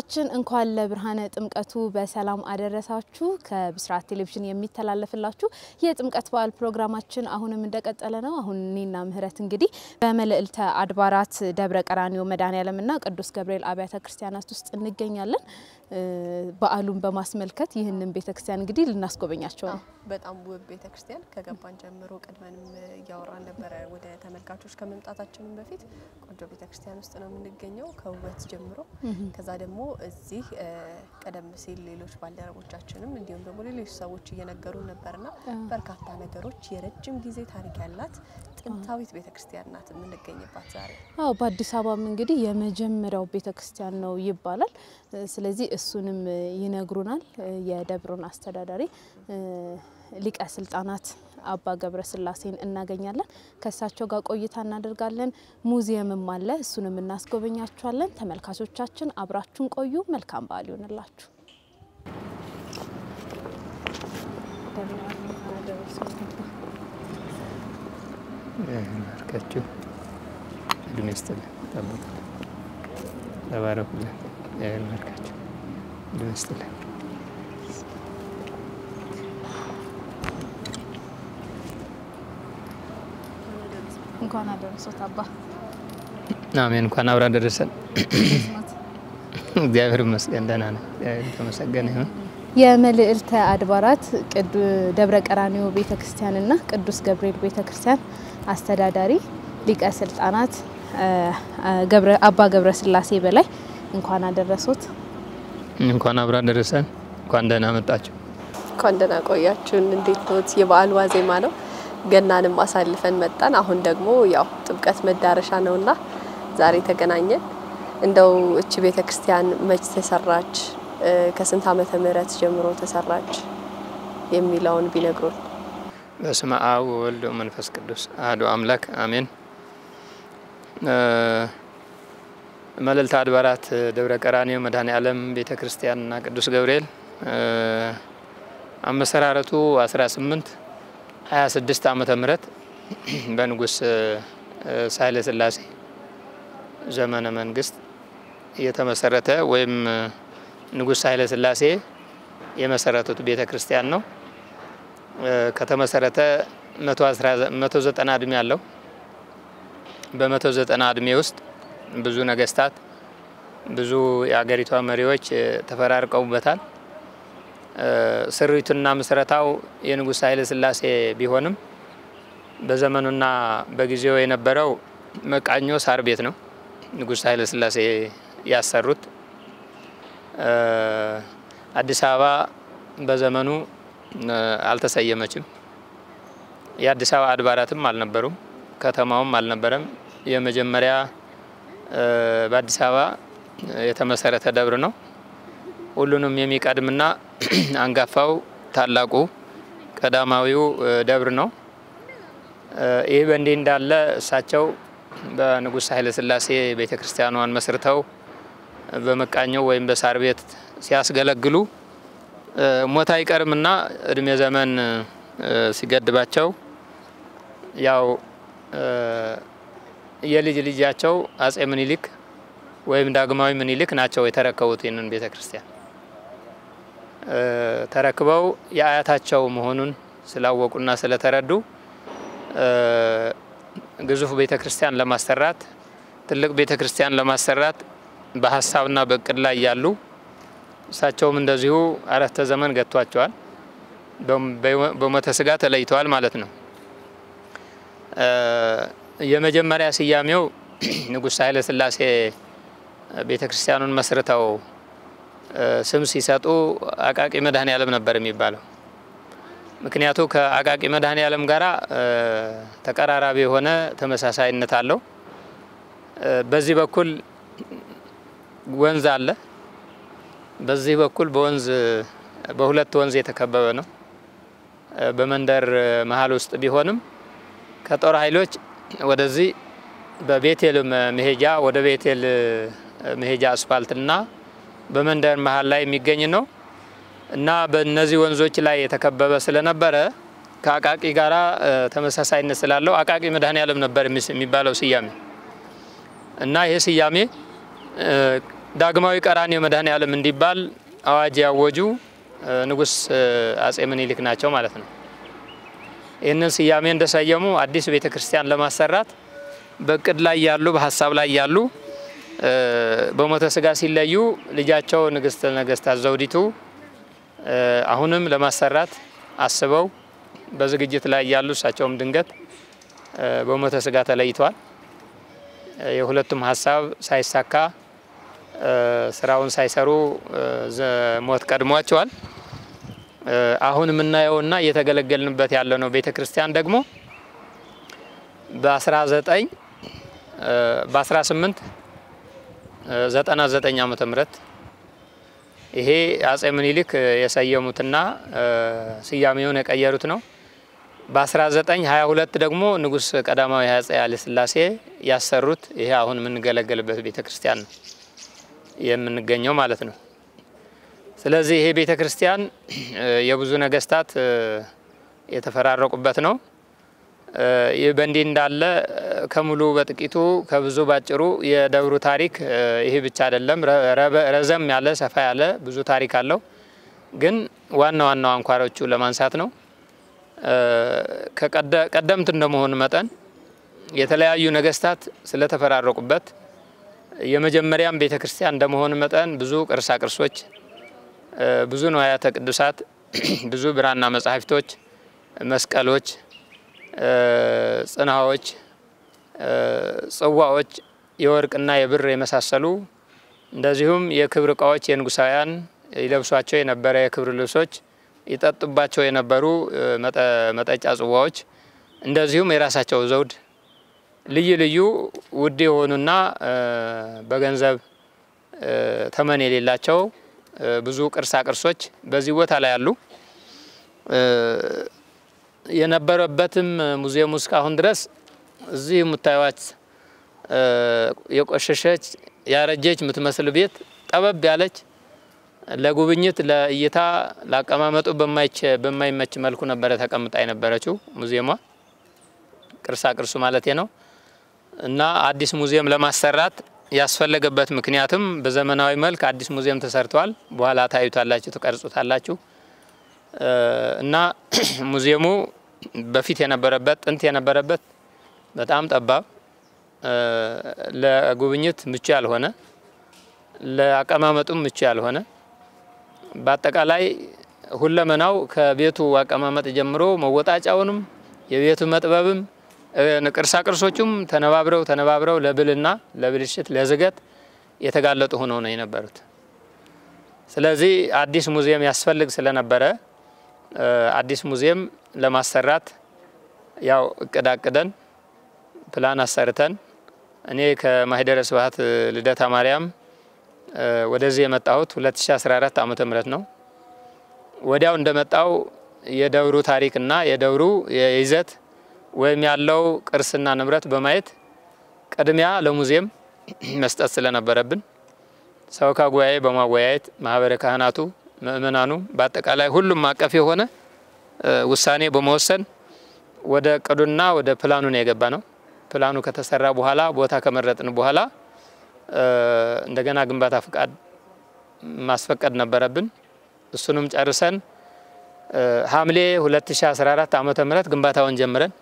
ተመልካቾቻችን እንኳን ለብርሃነ ጥምቀቱ በሰላም አደረሳችሁ። ከብስራት ቴሌቪዥን የሚተላለፍላችሁ የጥምቀት በዓል ፕሮግራማችን አሁንም እንደቀጠለ ነው። አሁን እኔና ምህረት እንግዲህ በመልዕልተ አድባራት ደብረ ቀራኒዮ መድኃኔዓለምና ቅዱስ ገብርኤል አብያተ ክርስቲያናት ውስጥ እንገኛለን። በዓሉን በማስመልከት ይህንን ቤተክርስቲያን እንግዲህ ልናስጎበኛቸው ነው። በጣም ውብ ቤተክርስቲያን ከገባን ጀምሮ ቀድመንም እያወራን ነበረ። ወደ ተመልካቾች ከመምጣታችንም በፊት ቆንጆ ቤተክርስቲያን ውስጥ ነው የምንገኘው ከውበት ጀምሮ። ከዛ ደግሞ እዚህ ቀደም ሲል ሌሎች ባልደረቦቻችንም እንዲሁም ደግሞ ሌሎች ሰዎች እየነገሩን ነበርና በርካታ ነገሮች የረጅም ጊዜ ታሪክ ያላት ጥንታዊት ቤተክርስቲያን ናት የምንገኝባት ዛሬ። አዎ በአዲስ አበባም እንግዲህ የመጀመሪያው ቤተክርስቲያን ነው ይባላል። ስለዚህ እሱንም ይነግሩናል። የደብሩን አስተዳዳሪ ሊቀ ስልጣናት አባ ገብረ ስላሴን እናገኛለን። ከእሳቸው ጋር ቆይታ እናደርጋለን። ሙዚየምም አለ፣ እሱንም እናስጎበኛችኋለን። ተመልካቾቻችን አብራችሁን ቆዩ። መልካም በዓል ይሆንላችሁ። ባርካችሁ እድሜ ይስጥልን፣ ጠብቁ፣ ተባረኩልን። ባርካችሁ እድሜ ይስጥልን። እንኳን አደረሶት አባ። አሜን። እንኳን አብራ ደረሰን። እግዚአብሔር ይመስገን ደህና ነን። እግዚአብሔር የተመሰገነ ይሁን። የመልዕልተ አድባራት ደብረ ቀራኒዮ ቤተ ክርስቲያንና ቅዱስ ገብርኤል ቤተ ክርስቲያን አስተዳዳሪ ሊቀ ስልጣናት አባ ገብረ ስላሴ በላይ እንኳን አደረሶት። እንኳን አብራ ደረሰን። እንኳን ደህና መጣችሁ። እንኳን ደህና ቆያችሁን። እንዴት ኖት? የበዓል ዋዜማ ነው። ገናንም አሳልፈን መጣን። አሁን ደግሞ ያው ጥምቀት መዳረሻ ነውና ዛሬ ተገናኘን። እንደው እቺ ቤተ ክርስቲያን መች ተሰራች? ከስንት ዓመተ ምህረት ጀምሮ ተሰራች የሚለውን ቢነግሩን። በስመ አብ ወወልድ ወመንፈስ ቅዱስ አሐዱ አምላክ አሜን። መልዕልተ አድባራት ደብረ ቀራኒዮ መድኃኔዓለም ቤተ ክርስቲያንና ቅዱስ ገብርኤል አመሰራረቱ 18 26 ዓመተ ምህረት በንጉስ ሳህለ ሥላሴ ዘመነ መንግስት የተመሰረተ ወይም ንጉስ ኃይለ ሥላሴ የመሰረቱት ቤተ ክርስቲያን ነው። ከተመሰረተ 190 እድሜ አለው። በ190 እድሜ ውስጥ ብዙ ነገስታት፣ ብዙ የአገሪቷ መሪዎች ተፈራርቀውበታል። ስሪቱና ምስረታው የንጉስ ኃይለ ሥላሴ ቢሆንም በዘመኑና በጊዜው የነበረው መቃኞ ሳር ቤት ነው። ንጉስ ኃይለ ሥላሴ ያሰሩት አዲስ አበባ በዘመኑ አልተሰየመችም። የአዲስ አበባ አድባራትም አልነበሩም፣ ከተማውም አልነበረም። የመጀመሪያ በአዲስ አበባ የተመሰረተ ደብር ነው። ሁሉንም የሚቀድምና አንጋፋው ታላቁ ቀዳማዊው ደብር ነው። ይህ በእንዲህ እንዳለ እሳቸው በንጉስ ኃይለ ሥላሴ ቤተ ክርስቲያኗን መስርተው በመቃኘው ወይም በሳር ቤት ሲያስገለግሉ ሞት አይቀርምና እድሜ ዘመን ሲገድባቸው ያው የልጅ ልጃቸው አጼ ምኒልክ ወይም ዳግማዊ ምኒልክ ናቸው የተረከቡት ይህንን ቤተ ክርስቲያን። ተረክበው የአያታቸው መሆኑን ስላወቁና ስለተረዱ ግዙፍ ቤተ ክርስቲያን ለማሰራት ትልቅ ቤተ ክርስቲያን ለማሰራት በሀሳብና በእቅድ ላይ ያሉ እሳቸውም እንደዚሁ አረፍተ ዘመን ገጥቷቸዋል። በሞተ ስጋ ተለይተዋል ማለት ነው። የመጀመሪያ ስያሜው ንጉሥ ኃይለ ሥላሴ ቤተ ክርስቲያኑን መስርተው ስም ሲሰጡ አቃቂ መድኃኔዓለም ነበር የሚባለው። ምክንያቱ ከአቃቂ መድኃኔዓለም ጋራ ተቀራራቢ የሆነ ተመሳሳይነት አለው። በዚህ በኩል ወንዝ አለ። በዚህ በኩል በወንዝ በሁለት ወንዝ የተከበበ ነው። በመንደር መሀል ውስጥ ቢሆንም ከጦር ኃይሎች ወደዚህ በቤቴል መሄጃ ወደ ቤቴል መሄጃ አስፋልትና በመንደር መሀል ላይ የሚገኝ ነው እና በእነዚህ ወንዞች ላይ የተከበበ ስለነበረ ከአቃቂ ጋራ ተመሳሳይነት ስላለው አቃቂ መድኃኔዓለም ነበር የሚባለው ስያሜ እና ይህ ስያሜ ዳግማዊ ቀራንዮ መድኃኔዓለም እንዲባል አዋጅ ያወጁ ንጉሥ አጼ ምኒልክ ናቸው ማለት ነው። ይህንን ስያሜ እንደሰየሙ አዲስ ቤተ ክርስቲያን ለማሰራት በእቅድ ላይ ያሉ በሀሳብ ላይ ያሉ በሞተ ስጋ ሲለዩ ልጃቸው ንግስተ ነገስታት ዘውዲቱ አሁንም ለማሰራት አስበው በዝግጅት ላይ ያሉ እሳቸውም ድንገት በሞተ ስጋ ተለይተዋል። የሁለቱም ሀሳብ ሳይሳካ ስራውን ሳይሰሩ ሞት ቀድሟቸዋል። አሁን የምናየውና እየተገለገልንበት ያለ ነው ቤተ ክርስቲያን ደግሞ በ19 በ18 99 ዓመተ ምህረት ይሄ አጼ ምኒልክ የሰየሙትና ስያሜውን የቀየሩት ነው። በ1922 ደግሞ ንጉሥ ቀዳማዊ አጼ ኃይለ ሥላሴ ያሰሩት ይሄ አሁን የምንገለገልበት ቤተ ክርስቲያን ነው የምንገኘው ማለት ነው። ስለዚህ ይሄ ቤተ ክርስቲያን የብዙ ነገስታት የተፈራረቁበት ነው። ይህ በእንዲህ እንዳለ ከሙሉ በጥቂቱ ከብዙ ባጭሩ የደብሩ ታሪክ ይህ ብቻ አይደለም። ረዘም ያለ ሰፋ ያለ ብዙ ታሪክ አለው። ግን ዋና ዋና አንኳሮቹ ለማንሳት ነው። ቀደምት እንደመሆኑ መጠን የተለያዩ ነገስታት ስለተፈራረቁበት የመጀመሪያም ቤተ ክርስቲያን እንደመሆኑ መጠን ብዙ ቅርሳ ቅርሶች፣ ብዙ ንዋያተ ቅዱሳት፣ ብዙ ብራና መጻሕፍቶች፣ መስቀሎች ጽናዎች፣ ጽዋዎች፣ የወርቅና የብር የመሳሰሉ እንደዚሁም የክብር እቃዎች የንጉሳውያን ይለብሷቸው የነበረ የክብር ልብሶች፣ ይጠጡባቸው የነበሩ መጠጫ ጽዋዎች፣ እንደዚሁም የራሳቸው ዘውድ፣ ልዩ ልዩ ውድ የሆኑና በገንዘብ ተመን የሌላቸው ብዙ ቅርሳ ቅርሶች በዚህ ቦታ ላይ አሉ። የነበረበትም ሙዚየም እስካሁን ድረስ እዚህ የምታዩት የቆሸሸች ያረጀች የምትመስል ቤት ጠበብ ያለች ለጉብኝት ለእይታ ለአቀማመጡ በማይመች መልኩ ነበረ ተቀምጣ የነበረችው ሙዚየሟ ቅርሳ ቅርሱ ማለት ነው። እና አዲስ ሙዚየም ለማሰራት ያስፈለገበት ምክንያትም በዘመናዊ መልክ አዲስ ሙዚየም ተሰርተዋል። በኋላ ታዩታላችሁ፣ ትቀርጹታላችሁ። እና ሙዚየሙ በፊት የነበረበት ጥንት የነበረበት በጣም ጠባብ ለጉብኝት ምቹ ያልሆነ ለአቀማመጡም ምቹ ያልሆነ በአጠቃላይ ሁለመናው ከቤቱ አቀማመጥ ጀምሮ መወጣጫውንም የቤቱ መጥበብም ቅርሳ ቅርሶቹም ተነባብረው ተነባብረው ለብልና ለብልሽት ለዝገት የተጋለጡ ሆነው ነው የነበሩት። ስለዚህ አዲስ ሙዚየም ያስፈልግ ስለነበረ አዲስ ሙዚየም ለማሰራት ያው እቅድ አቅደን ፕላን አሰርተን እኔ ከማህደረ ስብሐት ልደታ ማርያም ወደዚህ የመጣሁት 2014 ዓመተ ምህረት ነው። ወዲያው እንደመጣው የደብሩ ታሪክና የደብሩ ይዘት ወይም ያለው ቅርስና ንብረት በማየት ቅድሚያ ለሙዚየም መስጠት ስለነበረብን ሰበካ ጉባኤ በማወያየት ማህበረ ካህናቱ፣ ምእመናኑ በአጠቃላይ ሁሉም አቀፍ የሆነ ውሳኔ በመወሰን ወደ እቅዱና ወደ ፕላኑ ነው የገባ ነው። ፕላኑ ከተሰራ በኋላ ቦታ ከመረጥን በኋላ እንደገና ግንባታ ፍቃድ ማስፈቀድ ነበረብን። እሱንም ጨርሰን ሐምሌ 2014 ዓመተ ምህረት ግንባታውን ጀምረን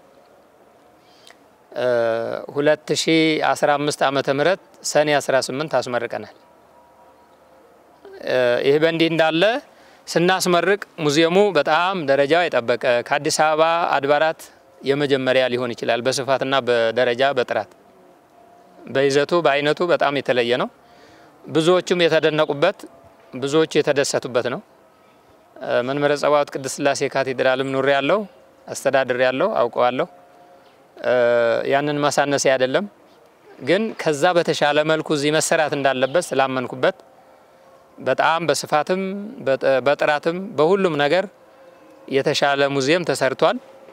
2015 ዓመተ ምህረት ሰኔ 18 አስመርቀናል። ይህ በእንዲህ እንዳለ ስናስመርቅ ሙዚየሙ በጣም ደረጃው የጠበቀ ከአዲስ አበባ አድባራት የመጀመሪያ ሊሆን ይችላል። በስፋትና በደረጃ በጥራት በይዘቱ በአይነቱ በጣም የተለየ ነው። ብዙዎቹም የተደነቁበት ብዙዎቹ የተደሰቱበት ነው። መንበረ ጸባዖት ቅድስት ሥላሴ ካቴድራልም ኑሬ ያለው አስተዳድር ያለው አውቀዋለሁ። ያንን ማሳነሴ አይደለም፣ ግን ከዛ በተሻለ መልኩ እዚህ መሰራት እንዳለበት ስላመንኩበት በጣም በስፋትም በጥራትም በሁሉም ነገር የተሻለ ሙዚየም ተሰርቷል።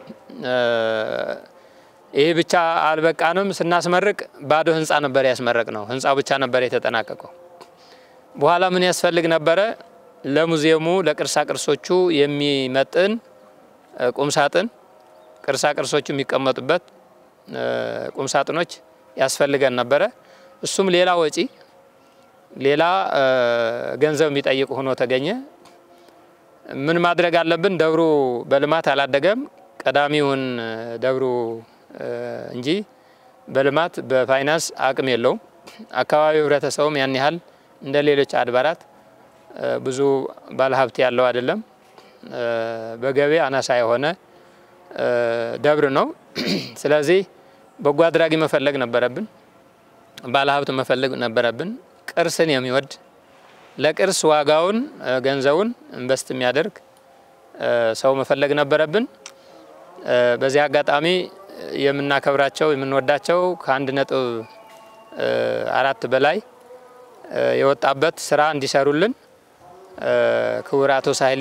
ይህ ብቻ አልበቃንም። ስናስመርቅ ባዶ ህንፃ ነበር ያስመረቅ ነው። ህንፃው ብቻ ነበር የተጠናቀቀው። በኋላ ምን ያስፈልግ ነበረ? ለሙዚየሙ ለቅርሳ ቅርሶቹ የሚመጥን ቁምሳጥን፣ ቅርሳ ቅርሶቹ የሚቀመጡበት ቁምሳጥኖች ያስፈልገን ነበረ። እሱም ሌላ ወጪ ሌላ ገንዘብ የሚጠይቅ ሆኖ ተገኘ። ምን ማድረግ አለብን? ደብሩ በልማት አላደገም። ቀዳሚውን ደብሩ እንጂ በልማት በፋይናንስ አቅም የለውም። አካባቢው ህብረተሰቡም ያን ያህል እንደ ሌሎች አድባራት ብዙ ባለሀብት ያለው አይደለም። በገቢ አናሳ የሆነ ደብር ነው። ስለዚህ በጎ አድራጊ መፈለግ ነበረብን። ባለሀብት መፈለግ ነበረብን። ቅርስን የሚወድ ለቅርስ ዋጋውን ገንዘቡን ኢንቨስት የሚያደርግ ሰው መፈለግ ነበረብን። በዚህ አጋጣሚ የምናከብራቸው የምንወዳቸው ከአንድ ነጥብ አራት በላይ የወጣበት ስራ እንዲሰሩልን ክቡር አቶ ሳህሌ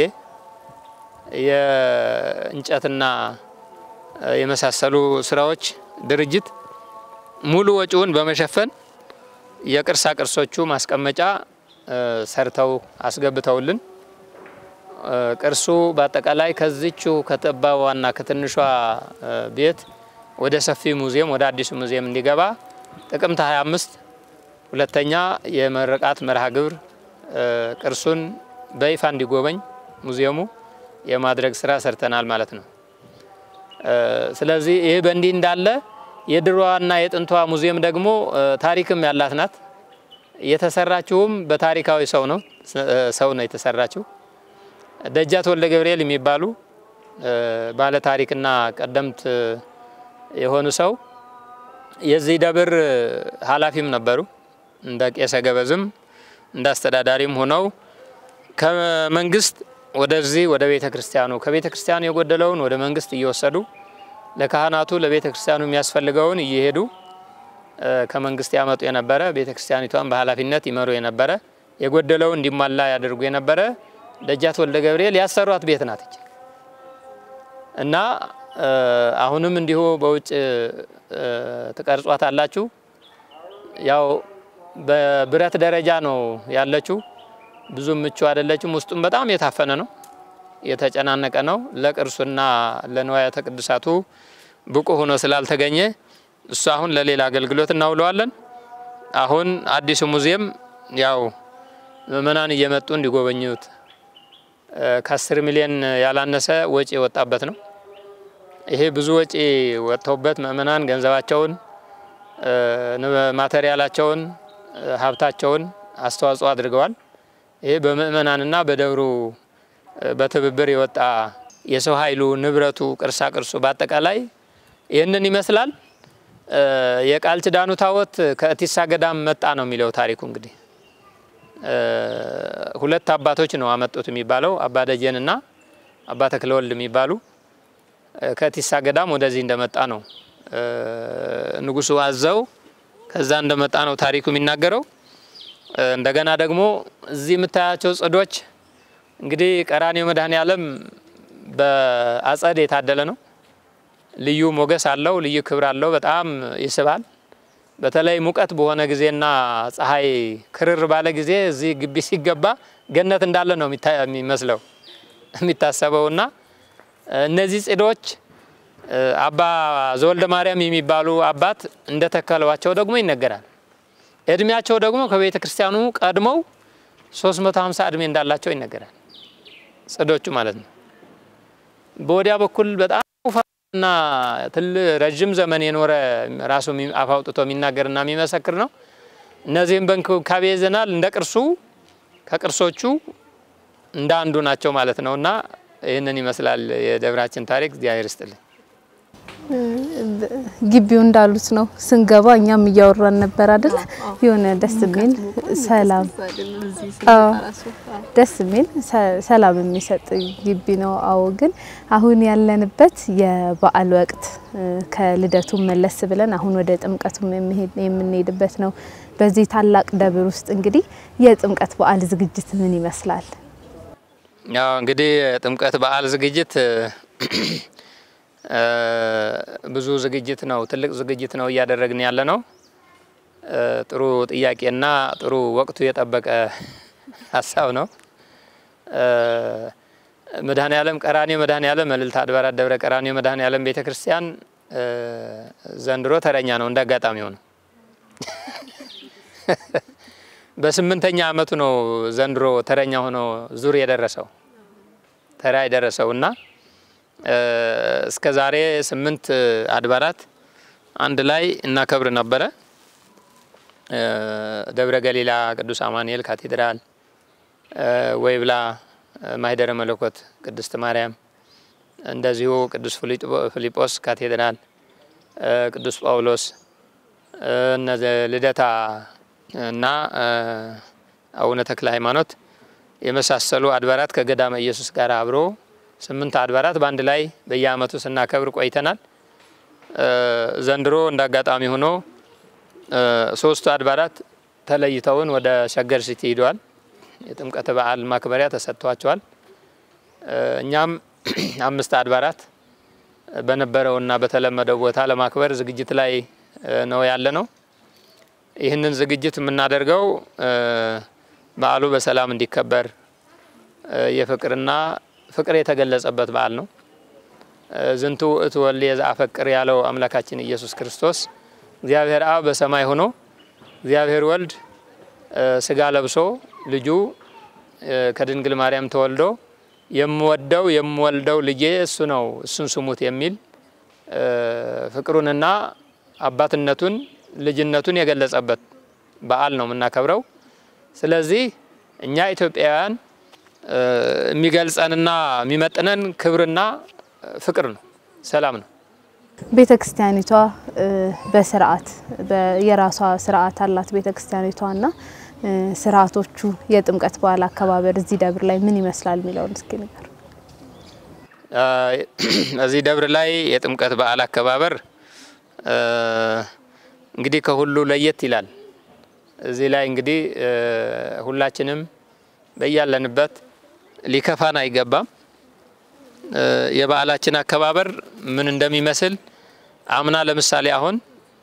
የእንጨትና የመሳሰሉ ስራዎች ድርጅት ሙሉ ወጪውን በመሸፈን የቅርሳ ቅርሶቹ ማስቀመጫ ሰርተው አስገብተውልን ቅርሱ በአጠቃላይ ከዚቹ ከጠባቧና ከትንሿ ቤት ወደ ሰፊ ሙዚየም ወደ አዲሱ ሙዚየም እንዲገባ ጥቅምት 25 ሁለተኛ የመረቃት መርሃ ግብር ቅርሱን በይፋ እንዲጎበኝ ሙዚየሙ የማድረግ ስራ ሰርተናል ማለት ነው። ስለዚህ ይህ በእንዲህ እንዳለ የድሮዋና የጥንቷ ሙዚየም ደግሞ ታሪክም ያላት ናት። የተሰራችውም በታሪካዊ ሰው ነው ሰው ነው የተሰራችው። ደጃት ወልደ ገብርኤል የሚባሉ ባለ ታሪክና ቀደምት የሆኑ ሰው የዚህ ደብር ኃላፊም ነበሩ። እንደ ቄሰ ገበዝም እንደ አስተዳዳሪም ሆነው ከመንግስት ወደዚህ ወደ ቤተ ክርስቲያኑ ከቤተ ክርስቲያኑ የጎደለውን ወደ መንግስት እየወሰዱ ለካህናቱ ለቤተ ክርስቲያኑ የሚያስፈልገውን እየሄዱ ከመንግስት ያመጡ የነበረ ቤተ ክርስቲያኒቷን በኃላፊነት ይመሩ የነበረ የጎደለውን እንዲሟላ ያደርጉ የነበረ ደጃት ወልደ ገብርኤል ያሰሯት ቤት ናት እና አሁንም እንዲሁ በውጭ ትቀርጿት አላችሁ። ያው በብረት ደረጃ ነው ያለችው። ብዙም ምቹ አይደለችም። ውስጡም በጣም የታፈነ ነው፣ የተጨናነቀ ነው። ለቅርሱና ለንዋያተ ቅዱሳቱ ብቁ ሆኖ ስላልተገኘ እሱ አሁን ለሌላ አገልግሎት እናውለዋለን። አሁን አዲሱ ሙዚየም ያው ምእመናን እየመጡ እንዲጎበኙት ከአስር ሚሊዮን ያላነሰ ወጪ የወጣበት ነው። ይሄ ብዙ ወጪ ወጥተውበት ምእመናን ገንዘባቸውን፣ ማቴሪያላቸውን፣ ሀብታቸውን አስተዋጽኦ አድርገዋል። ይሄ በምእመናንና በደብሩ በትብብር የወጣ የሰው ኃይሉ፣ ንብረቱ፣ ቅርሳ ቅርሱ በአጠቃላይ ይህንን ይመስላል። የቃል ኪዳኑ ታቦት ከእቲሳ ገዳም መጣ ነው የሚለው ታሪኩ። እንግዲህ ሁለት አባቶች ነው አመጡት የሚባለው አባ ደጀንና አባ ተክለወልድ የሚባሉ ከእቲሳ ገዳም ወደዚህ እንደመጣ ነው ንጉሱ አዘው ከዛ እንደመጣ ነው ታሪኩ የሚናገረው። እንደገና ደግሞ እዚህ የምታያቸው ጽዶች እንግዲህ ቀራንዮ መድኃኔ ዓለም በአጸድ የታደለ ነው። ልዩ ሞገስ አለው፣ ልዩ ክብር አለው። በጣም ይስባል። በተለይ ሙቀት በሆነ ጊዜና ፀሐይ ክርር ባለ ጊዜ እዚህ ግቢ ሲገባ ገነት እንዳለ ነው የሚመስለው የሚታሰበውና እነዚህ ጽዶች አባ ዘወልደ ማርያም የሚባሉ አባት እንደተከሏቸው ደግሞ ይነገራል። እድሜያቸው ደግሞ ከቤተ ክርስቲያኑ ቀድመው 350 እድሜ እንዳላቸው ይነገራል። ጽዶቹ ማለት ነው። በወዲያ በኩል በጣም እና ትል ረዥም ዘመን የኖረ ራሱ አፍ አውጥቶ የሚናገርና የሚመሰክር ነው። እነዚህም በእንክብካቤ ይዘናል። እንደ ቅርሱ ከቅርሶቹ እንደ አንዱ ናቸው ማለት ነው እና ይህንን ይመስላል የደብራችን ታሪክ። እግዚአብሔር ይስጥልኝ። ግቢው እንዳሉት ነው። ስንገባ እኛም እያወራን ነበር አይደል? የሆነ ደስ የሚል ሰላም ደስ የሚል ሰላም የሚሰጥ ግቢ ነው። አዎ፣ ግን አሁን ያለንበት የበዓል ወቅት ከልደቱ መለስ ብለን አሁን ወደ ጥምቀቱም የምንሄድበት ነው። በዚህ ታላቅ ደብር ውስጥ እንግዲህ የጥምቀት በዓል ዝግጅት ምን ይመስላል? ያው እንግዲህ የጥምቀት በዓል ዝግጅት ብዙ ዝግጅት ነው። ትልቅ ዝግጅት ነው እያደረግን ያለ ነው። ጥሩ ጥያቄና ጥሩ ወቅቱ የጠበቀ ሀሳብ ነው። መድኃኔ ዓለም ቀራንዮ መድኃኔ ዓለም መልዕልተ አድባራት ደብረ ቀራንዮ መድኃኔ ዓለም ቤተ ክርስቲያን ዘንድሮ ተረኛ ነው። እንደ አጋጣሚ ሆነ በስምንተኛ ዓመቱ ነው ዘንድሮ ተረኛ ሆኖ ዙር የደረሰው ተራ የደረሰው እና እስከ ዛሬ ስምንት አድባራት አንድ ላይ እናከብር ነበረ። ደብረ ገሊላ ቅዱስ አማኑኤል ካቴድራል፣ ወይብላ ማህደረ መለኮት ቅድስት ማርያም፣ እንደዚሁ ቅዱስ ፊልጶስ ካቴድራል፣ ቅዱስ ጳውሎስ እነዚህ ልደታ እና አቡነ ተክለ ሃይማኖት የመሳሰሉ አድባራት ከገዳመ ኢየሱስ ጋር አብሮ ስምንት አድባራት በአንድ ላይ በየዓመቱ ስናከብር ቆይተናል። ዘንድሮ እንደ አጋጣሚ ሆኖ ሶስቱ አድባራት ተለይተውን ወደ ሸገር ሲቲ ሂደዋል። የጥምቀት በዓል ማክበሪያ ተሰጥቷቸዋል። እኛም አምስት አድባራት በነበረውና በተለመደው ቦታ ለማክበር ዝግጅት ላይ ነው ያለ ነው። ይህንን ዝግጅት የምናደርገው በዓሉ በሰላም እንዲከበር የፍቅርና ፍቅር የተገለጸበት በዓል ነው። ዝንቱ ውእቱ ወልድየ ዘአፈቅር ያለው አምላካችን ኢየሱስ ክርስቶስ እግዚአብሔር አብ በሰማይ ሆኖ እግዚአብሔር ወልድ ስጋ ለብሶ ልጁ ከድንግል ማርያም ተወልዶ የምወደው የምወልደው ልጄ እሱ ነው እሱን ስሙት የሚል ፍቅሩንና አባትነቱን ልጅነቱን የገለጸበት በዓል ነው የምናከብረው። ስለዚህ እኛ ኢትዮጵያውያን የሚገልጸንና የሚመጥነን ክብርና ፍቅር ነው፣ ሰላም ነው። ቤተ ክርስቲያኒቷ በስርዓት የራሷ ስርዓት አላት። ቤተ ክርስቲያኒቷ እና ስርዓቶቹ የጥምቀት በዓል አከባበር እዚህ ደብር ላይ ምን ይመስላል የሚለውን እስኪ ንገር። እዚህ ደብር ላይ የጥምቀት በዓል አከባበር እንግዲህ ከሁሉ ለየት ይላል። እዚህ ላይ እንግዲህ ሁላችንም በያለንበት ሊከፋን አይገባም። የበዓላችን አከባበር ምን እንደሚመስል አምና ለምሳሌ አሁን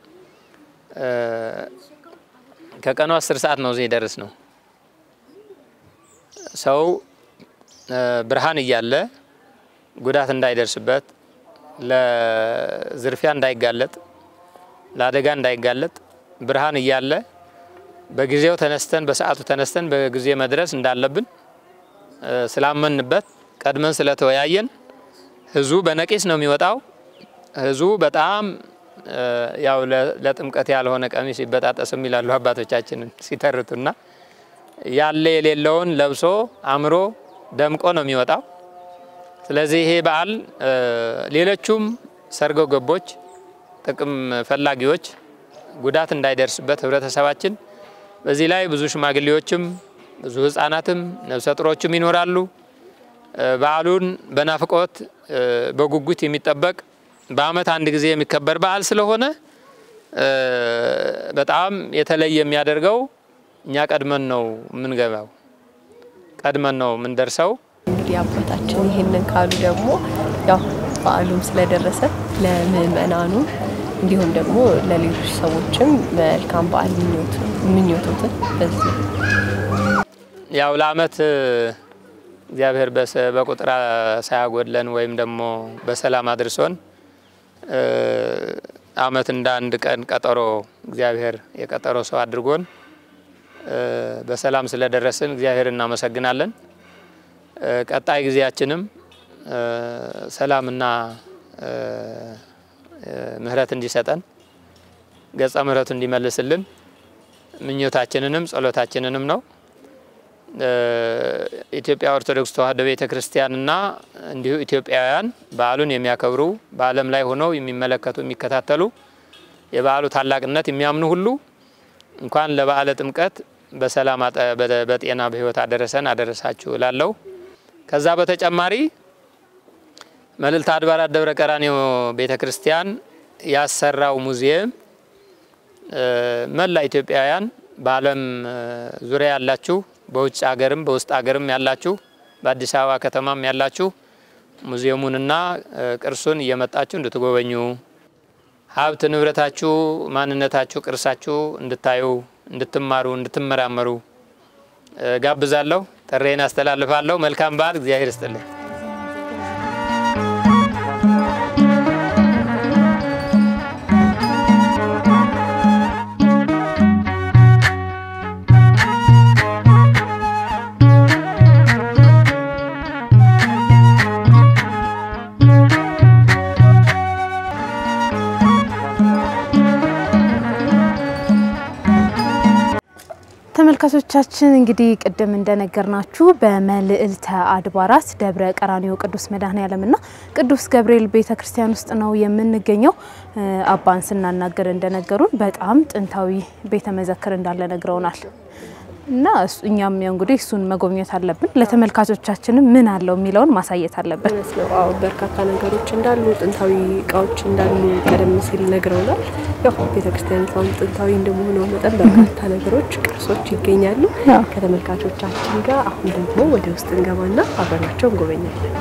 ከቀኑ አስር ሰዓት ነው እዚህ ደርስ ነው። ሰው ብርሃን እያለ ጉዳት እንዳይደርስበት፣ ለዝርፊያ እንዳይጋለጥ፣ ለአደጋ እንዳይጋለጥ ብርሃን እያለ በጊዜው ተነስተን በሰዓቱ ተነስተን በጊዜ መድረስ እንዳለብን ስላመንበት ቀድመን ስለተወያየን ህዝቡ በነቂስ ነው የሚወጣው። ህዝቡ በጣም ያው ለጥምቀት ያልሆነ ቀሚስ ይበጣጠስም ይላሉ አባቶቻችንን ሲተርቱና ያለ የሌለውን ለብሶ አምሮ ደምቆ ነው የሚወጣው። ስለዚህ ይሄ በዓል ሌሎቹም ሰርጎ ገቦች፣ ጥቅም ፈላጊዎች ጉዳት እንዳይደርስበት ህብረተሰባችን በዚህ ላይ ብዙ ሽማግሌዎችም ብዙ ህጻናትም ነፍሰ ጡሮችም ይኖራሉ። በዓሉን በናፍቆት በጉጉት የሚጠበቅ በዓመት አንድ ጊዜ የሚከበር በዓል ስለሆነ በጣም የተለየ የሚያደርገው እኛ ቀድመን ነው የምንገባው፣ ቀድመን ነው የምንደርሰው። እንግዲህ አባታችን ይህንን ካሉ ደግሞ ያው በዓሉም ስለደረሰ ለምእመናኑ እንዲሁም ደግሞ ለሌሎች ሰዎችም መልካም በዓል ምኞቶትን በዚህ ያው ለዓመት እግዚአብሔር በቁጥር ሳያጎድለን ወይም ደግሞ በሰላም አድርሶን ዓመት እንደ አንድ ቀን ቀጠሮ እግዚአብሔር የቀጠሮ ሰው አድርጎን በሰላም ስለደረስን እግዚአብሔር እናመሰግናለን። ቀጣይ ጊዜያችንም ሰላምና ምሕረት እንዲሰጠን ገጸ ምሕረቱ እንዲመልስልን ምኞታችንንም ጸሎታችንንም ነው። ኢትዮጵያ ኦርቶዶክስ ተዋሕዶ ቤተ ክርስቲያንና እንዲሁ ኢትዮጵያውያን በዓሉን የሚያከብሩ በዓለም ላይ ሆነው የሚመለከቱ የሚከታተሉ የበዓሉ ታላቅነት የሚያምኑ ሁሉ እንኳን ለበዓለ ጥምቀት በሰላም በጤና በሕይወት አደረሰን አደረሳችሁ እላለሁ። ከዛ በተጨማሪ መልዕልተ አድባራት ደብረ ቀራንዮ ቤተ ክርስቲያን ያሰራው ሙዚየም መላ ኢትዮጵያውያን በዓለም ዙሪያ ያላችሁ በውጭ ሀገርም በውስጥ ሀገርም ያላችሁ በአዲስ አበባ ከተማም ያላችሁ ሙዚየሙንና ቅርሱን እየመጣችሁ እንድትጎበኙ ሀብት ንብረታችሁ፣ ማንነታችሁ፣ ቅርሳችሁ እንድታዩ፣ እንድትማሩ፣ እንድትመራመሩ ጋብዛለሁ። ጥሬን አስተላልፋለሁ። መልካም በዓል። እግዚአብሔር ይስጥልኝ። ተመልካቾቻችን እንግዲህ ቅድም እንደነገርናችሁ በመልዕልተ አድባራት ደብረ ቀራኒዮ ቅዱስ መድኃኔዓለምና ቅዱስ ገብርኤል ቤተ ክርስቲያን ውስጥ ነው የምንገኘው። አባን ስናናገር እንደነገሩን በጣም ጥንታዊ ቤተ መዘክር እንዳለ ነግረውናል። እና እኛም ያው እንግዲህ እሱን መጎብኘት አለብን። ለተመልካቾቻችንም ምን አለው የሚለውን ማሳየት አለብን። እውነት ነው። አዎ በርካታ ነገሮች እንዳሉ ጥንታዊ እቃዎች እንዳሉ ቀደም ሲል ነግረውናል። ያው ቤተክርስቲያኒቷም ጥንታዊ እንደመሆኗ መጠን በርካታ ነገሮች፣ ቅርሶች ይገኛሉ። ከተመልካቾቻችን ጋር አሁን ደግሞ ወደ ውስጥ እንገባና አብረናቸው እንጎበኛለን።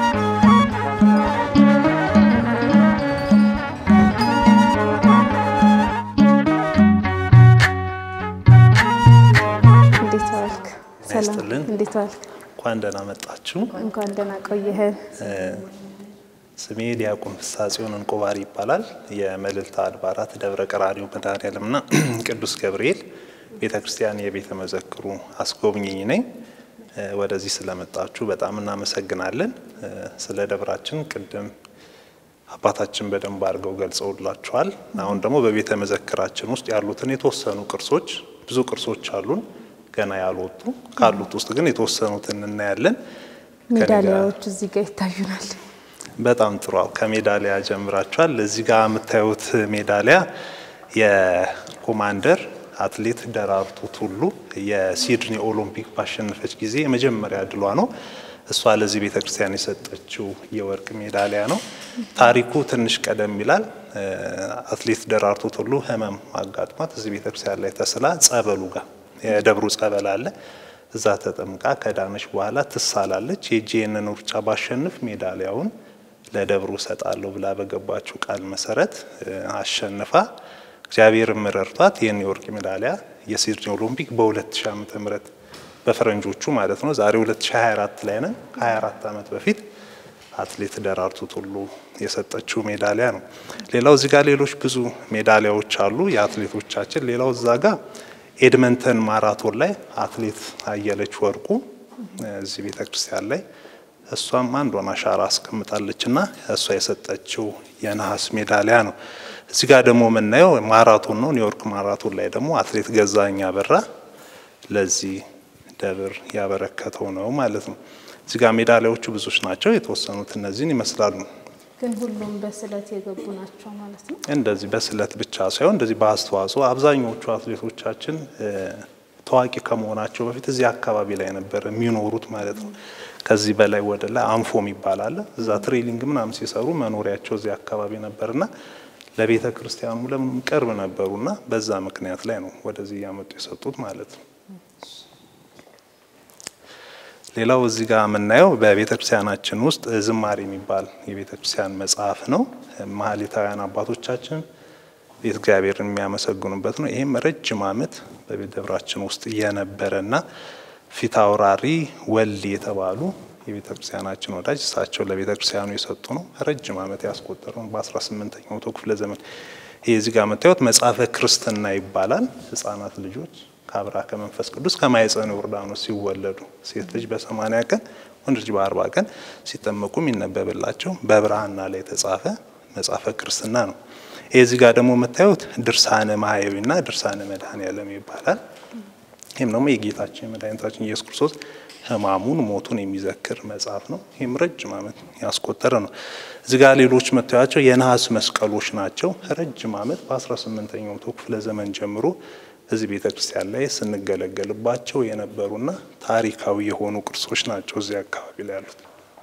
እንዴት ዋልክ? ሰላም፣ ይስጥልን። እንዴት ዋልክ? እንኳን ደህና መጣችሁ። እንኳን ደህና ቆየህን። ስሜ ዲያቆን ፍስሐ ጽዮን እንቆባሪ ይባላል። የመልዕልተ አድባራት ደብረ ቀራኒዮ መድኃኔዓለምና ቅዱስ ገብርኤል ቤተ ክርስቲያን የቤተ መዘክሩ አስጎብኚኝ ነኝ። ወደዚህ ስለመጣችሁ በጣም እናመሰግናለን። ስለ ደብራችን ቅድም አባታችን በደንብ አድርገው ገልጸውላችኋል። አሁን ደግሞ በቤተ መዘክራችን ውስጥ ያሉትን የተወሰኑ ቅርሶች ብዙ ቅርሶች አሉን ገና ያልወጡ ካሉት ውስጥ ግን የተወሰኑትን እናያለን። ከኔ ጋር- ሜዳሊያዎች እዚህ ጋር ይታዩናል። በጣም ጥሩ። አዎ፣ ከሜዳሊያ ጀምራችኋል። እዚህ ጋር የምታዩት ሜዳሊያ የኮማንደር አትሌት ደራርቱ ቱሉ የሲድኒ ኦሎምፒክ ባሸነፈች ጊዜ የመጀመሪያ ድሏ ነው። እሷ ለዚህ ቤተ ክርስቲያን የሰጠችው የወርቅ ሜዳሊያ ነው። ታሪኩ ትንሽ ቀደም ይላል። እ፣ አትሌት ደራርቱ ቱሉ ሕመም አጋጥሟት እዚህ ቤተ ክርስቲያን ላይ ተስላ ጸበሉ ጋር የደብሩ ጸበል አለ እዛ ተጠምቃ ከዳነች በኋላ ትሳላለች። የእጄ ይህንን ሩጫ ባሸንፍ ሜዳሊያውን ለደብሩ እሰጣለሁ ብላ በገባችው ቃል መሰረት እ፣ አሸንፋ እግዚአብሔር ረድቷት ይህን የወርቅ ሜዳሊያ የሲድኒ ኦሎምፒክ በ2000 ዓመተ ምህረት በፈረንጆቹ ማለት ነው። ዛሬ 2024 ላይ ነን። ከ24 ዓመት በፊት አትሌት ደራርቱ ቱሉ የሰጠችው ሜዳሊያ ነው። ሌላው እዚህ ጋር ሌሎች ብዙ ሜዳሊያዎች አሉ የአትሌቶቻችን። ሌላው እዛ ጋር ኤድመንተን ማራቶን ላይ አትሌት አየለች ወርቁ እዚህ ቤተ ክርስቲያን ላይ እሷም አንዷን አሻራ አስቀምጣለች እና እሷ የሰጠችው የነሐስ ሜዳሊያ ነው። እዚህ ጋር ደግሞ የምናየው ማራቶን ነው። ኒውዮርክ ማራቶን ላይ ደግሞ አትሌት ገዛኸኝ አበራ ለዚህ ደብር ያበረከተው ነው ማለት ነው። እዚህ ጋር ሜዳሊያዎቹ ብዙዎች ናቸው። የተወሰኑት እነዚህን ይመስላሉ። ግን ሁሉም በስለት የገቡ ናቸው ማለት ነው። እንደዚህ በስለት ብቻ ሳይሆን እንደዚህ በአስተዋጽኦ አብዛኞቹ አትሌቶቻችን እ፣ ታዋቂ ከመሆናቸው በፊት እዚህ አካባቢ ላይ ነበር የሚኖሩት ማለት ነው። ከዚህ በላይ ወደ ላይ አንፎ የሚባል አለ። እዛ ትሬኒንግ ምናምን ሲሰሩ መኖሪያቸው እዚህ አካባቢ ነበርና ለቤተ ክርስቲያኑ ለምንም ቅርብ ነበሩና በዛ ምክንያት ላይ ነው ወደዚህ እያመጡ የሰጡት ማለት ነው። ሌላው እዚህ ጋር የምናየው በቤተ ክርስቲያናችን ውስጥ ዝማሬ የሚባል የቤተ ክርስቲያን መጽሐፍ ነው። ማህሌታውያን አባቶቻችን ቤተ እግዚአብሔርን የሚያመሰግኑበት ነው። ይህም ረጅም ዓመት በቤተ ደብራችን ውስጥ የነበረና ፊት አውራሪ ወልድ የተባሉ የቤተ ክርስቲያናችን ወዳጅ እሳቸው ለቤተ ክርስቲያኑ የሰጡ ነው። ረጅም ዓመት ያስቆጠረው በ18ኛው መቶ ክፍለ ዘመን። ይህ እዚህ ጋር የምታዩት መጽሐፈ ክርስትና ይባላል። ሕጻናት ልጆች ከአብራ ከመንፈስ ቅዱስ ከማኅፀነ ዮርዳኖስ ሲወለዱ ሴት ልጅ በሰማንያ ቀን ወንድ ልጅ በአርባ ቀን ሲጠመቁ የሚነበብላቸው በብርሃና ላይ የተጻፈ መጽሐፈ ክርስትና ነው። ይህ እዚህ ጋር ደግሞ የምታዩት ድርሳነ ማህየዊና ድርሳነ መድኃኔዓለም ይባላል። ይህም ደግሞ የጌታችን የመድኃኒታችን ኢየሱስ ክርስቶስ ሕማሙን ሞቱን የሚዘክር መጽሐፍ ነው። ይህም ረጅም ዓመት ያስቆጠረ ነው። እዚህ ጋር ሌሎች መታያቸው የነሐስ መስቀሎች ናቸው። ረጅም ዓመት በ18ኛው መቶ ክፍለ ዘመን ጀምሮ እዚህ ቤተ ክርስቲያን ላይ ስንገለገልባቸው የነበሩና ታሪካዊ የሆኑ ቅርሶች ናቸው እዚህ አካባቢ ላይ ያሉት።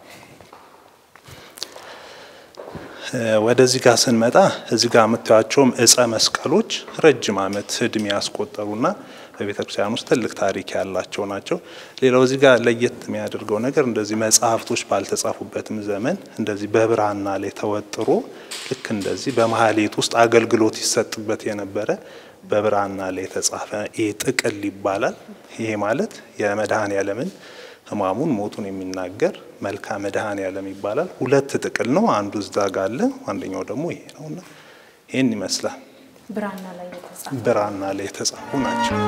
ወደዚህ ጋር ስንመጣ እዚህ ጋር የምታያቸውም እጸ መስቀሎች ረጅም ዓመት እድሜ ያስቆጠሩና በቤተ ክርስቲያን ውስጥ ትልቅ ታሪክ ያላቸው ናቸው። ሌላው እዚህ ጋር ለየት የሚያደርገው ነገር እንደዚህ መጽሐፍቶች ባልተጻፉበትም ዘመን እንደዚህ በብራና ላይ ተወጥሮ ልክ እንደዚህ በማህሌት ውስጥ አገልግሎት ይሰጥበት የነበረ በብራና ላይ የተጻፈ ይህ ጥቅል ይባላል። ይሄ ማለት የመድኃኔዓለምን ሕማሙን ሞቱን የሚናገር መልካ መድኃኔዓለም ይባላል። ሁለት ጥቅል ነው። አንዱ እዛ ጋ አለ፣ አንደኛው ደግሞ ይሄ ነውና ይህን ይመስላል። ብራና ላይ የተጻፈ ብራና ላይ የተጻፉ ናቸው።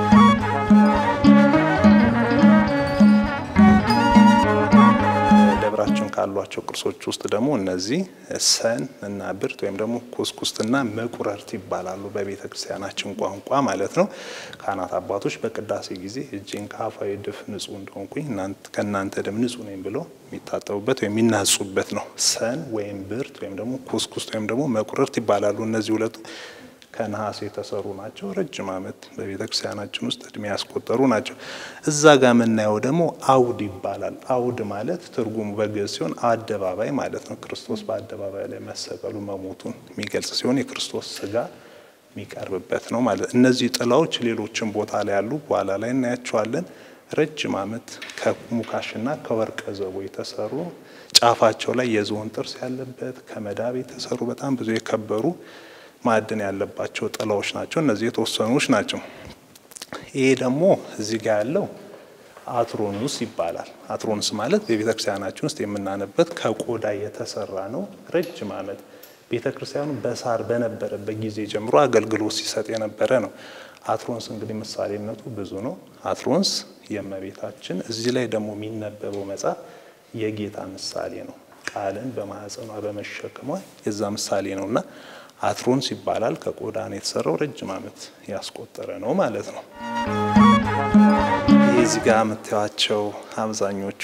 ደብራችን ካሏቸው ቅርሶች ውስጥ ደግሞ እነዚህ ሰን እና ብርት ወይም ደግሞ ኩስኩስትና መቁረርት ይባላሉ በቤተ ክርስቲያናችን ቋንቋ ማለት ነው። ካህናት አባቶች በቅዳሴ ጊዜ እጄን ከአፋዊ ድፍ ንጹሕ እንደሆንኩኝ ከእናንተ ደም ንጹሕ ነኝ ብለው የሚታጠቡበት ወይም የሚናጹበት ነው። ሰን ወይም ብርት ወይም ደግሞ ኩስኩስት ወይም ደግሞ መቁረርት ይባላሉ። እነዚህ ሁለቱ ከነሐስ የተሰሩ ናቸው። ረጅም ዓመት በቤተ ክርስቲያናችን ውስጥ እድሜ ያስቆጠሩ ናቸው። እዛ ጋር የምናየው ደግሞ አውድ ይባላል። አውድ ማለት ትርጉሙ በግዕዝ ሲሆን አደባባይ ማለት ነው። ክርስቶስ በአደባባይ ላይ መሰቀሉ መሞቱን የሚገልጽ ሲሆን የክርስቶስ ስጋ የሚቀርብበት ነው ማለት። እነዚህ ጥላዎች ሌሎችም ቦታ ላይ ያሉ በኋላ ላይ እናያቸዋለን። ረጅም ዓመት ከሙካሽና ከወርቀ ዘቦ የተሰሩ ጫፋቸው ላይ የዝሆን ጥርስ ያለበት ከመዳብ የተሰሩ በጣም ብዙ የከበሩ ማዕድን ያለባቸው ጥላዎች ናቸው። እነዚህ የተወሰኑች ናቸው። ይሄ ደግሞ እዚህ ጋር ያለው አትሮኑስ ይባላል። አትሮኑስ ማለት በቤተ ክርስቲያናችን ውስጥ የምናነበት ከቆዳ የተሰራ ነው። ረጅም ዓመት ቤተ ክርስቲያኑ በሳር በነበረበት ጊዜ ጀምሮ አገልግሎት ሲሰጥ የነበረ ነው። አትሮንስ እንግዲህ ምሳሌነቱ ብዙ ነው። አትሮንስ የእመቤታችን እዚህ ላይ ደግሞ የሚነበበው መጽሐፍ የጌታ ምሳሌ ነው። ቃልን በማህፀኗ በመሸከሟ የዛ ምሳሌ ነው እና አትሮንስ ይባላል። ከቆዳ ነው የተሰራው። ረጅም ዓመት ያስቆጠረ ነው ማለት ነው። ይህ እዚህ ጋር የምታዩቸው አብዛኞቹ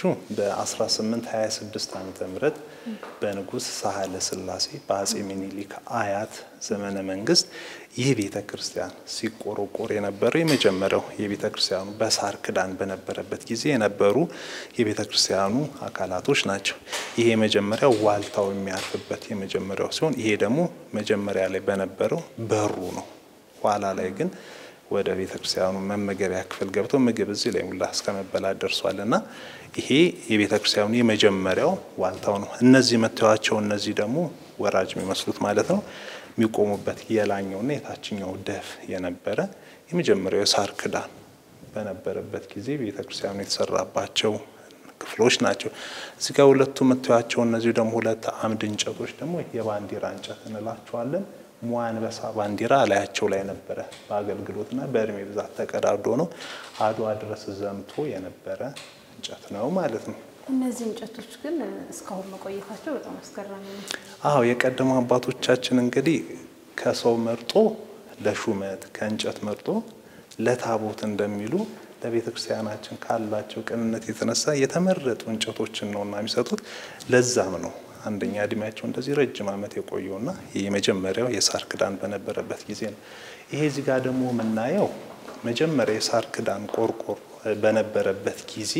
በ1826 ዓመተ ምህረት በንጉሥ ሳህለ ሥላሴ በአጼ ሚኒሊክ አያት ዘመነ መንግስት ይህ ቤተ ክርስቲያን ሲቆረቆር የነበረው የመጀመሪያው የቤተ ክርስቲያኑ በሳር ክዳን በነበረበት ጊዜ የነበሩ የቤተ ክርስቲያኑ አካላቶች ናቸው። ይሄ የመጀመሪያው ዋልታው የሚያርፍበት የመጀመሪያው ሲሆን ይሄ ደግሞ መጀመሪያ ላይ በነበረው በሩ ነው። ኋላ ላይ ግን ወደ ቤተ ክርስቲያኑ መመገቢያ ክፍል ገብቶ ምግብ እዚህ ላይ ሙላ እስከ መበላት ደርሷል እና ይሄ የቤተ ክርስቲያኑ የመጀመሪያው ዋልታው ነው። እነዚህ መታያቸው እነዚህ ደግሞ ወራጅ የሚመስሉት ማለት ነው የሚቆሙበት የላኛውና የታችኛው ደፍ የነበረ የመጀመሪያው የሳር ክዳን በነበረበት ጊዜ ቤተ ክርስቲያኑ የተሰራባቸው ክፍሎች ናቸው። እዚህ ጋር ሁለቱ መታያቸው እነዚህ ደግሞ ሁለት አምድ እንጨቶች ደግሞ የባንዲራ እንጨት እንላቸዋለን። ሟንበሳ ባንዲራ ላያቸው ላይ ነበረ። በአገልግሎትና በእድሜ ብዛት ተቀዳዶ ነው አድዋ ድረስ ዘምቶ የነበረ እንጨት ነው ማለት ነው። እነዚህ እንጨቶች ግን እስካሁን መቆየታቸው በጣም አስገራሚ ነው። አዎ የቀደሙ አባቶቻችን እንግዲህ ከሰው መርጦ ለሹመት ከእንጨት መርጦ ለታቦት እንደሚሉ ለቤተ ክርስቲያናችን ካላቸው ቅንነት የተነሳ የተመረጡ እንጨቶችን ነውና የሚሰጡት። ለዛም ነው አንደኛ እድሜያቸው እንደዚህ ረጅም ዓመት የቆየውና የመጀመሪያው የሳር ክዳን በነበረበት ጊዜ ነው። ይሄ እዚህ ጋር ደግሞ የምናየው መጀመሪያ የሳር ክዳን ቆርቆሮ በነበረበት ጊዜ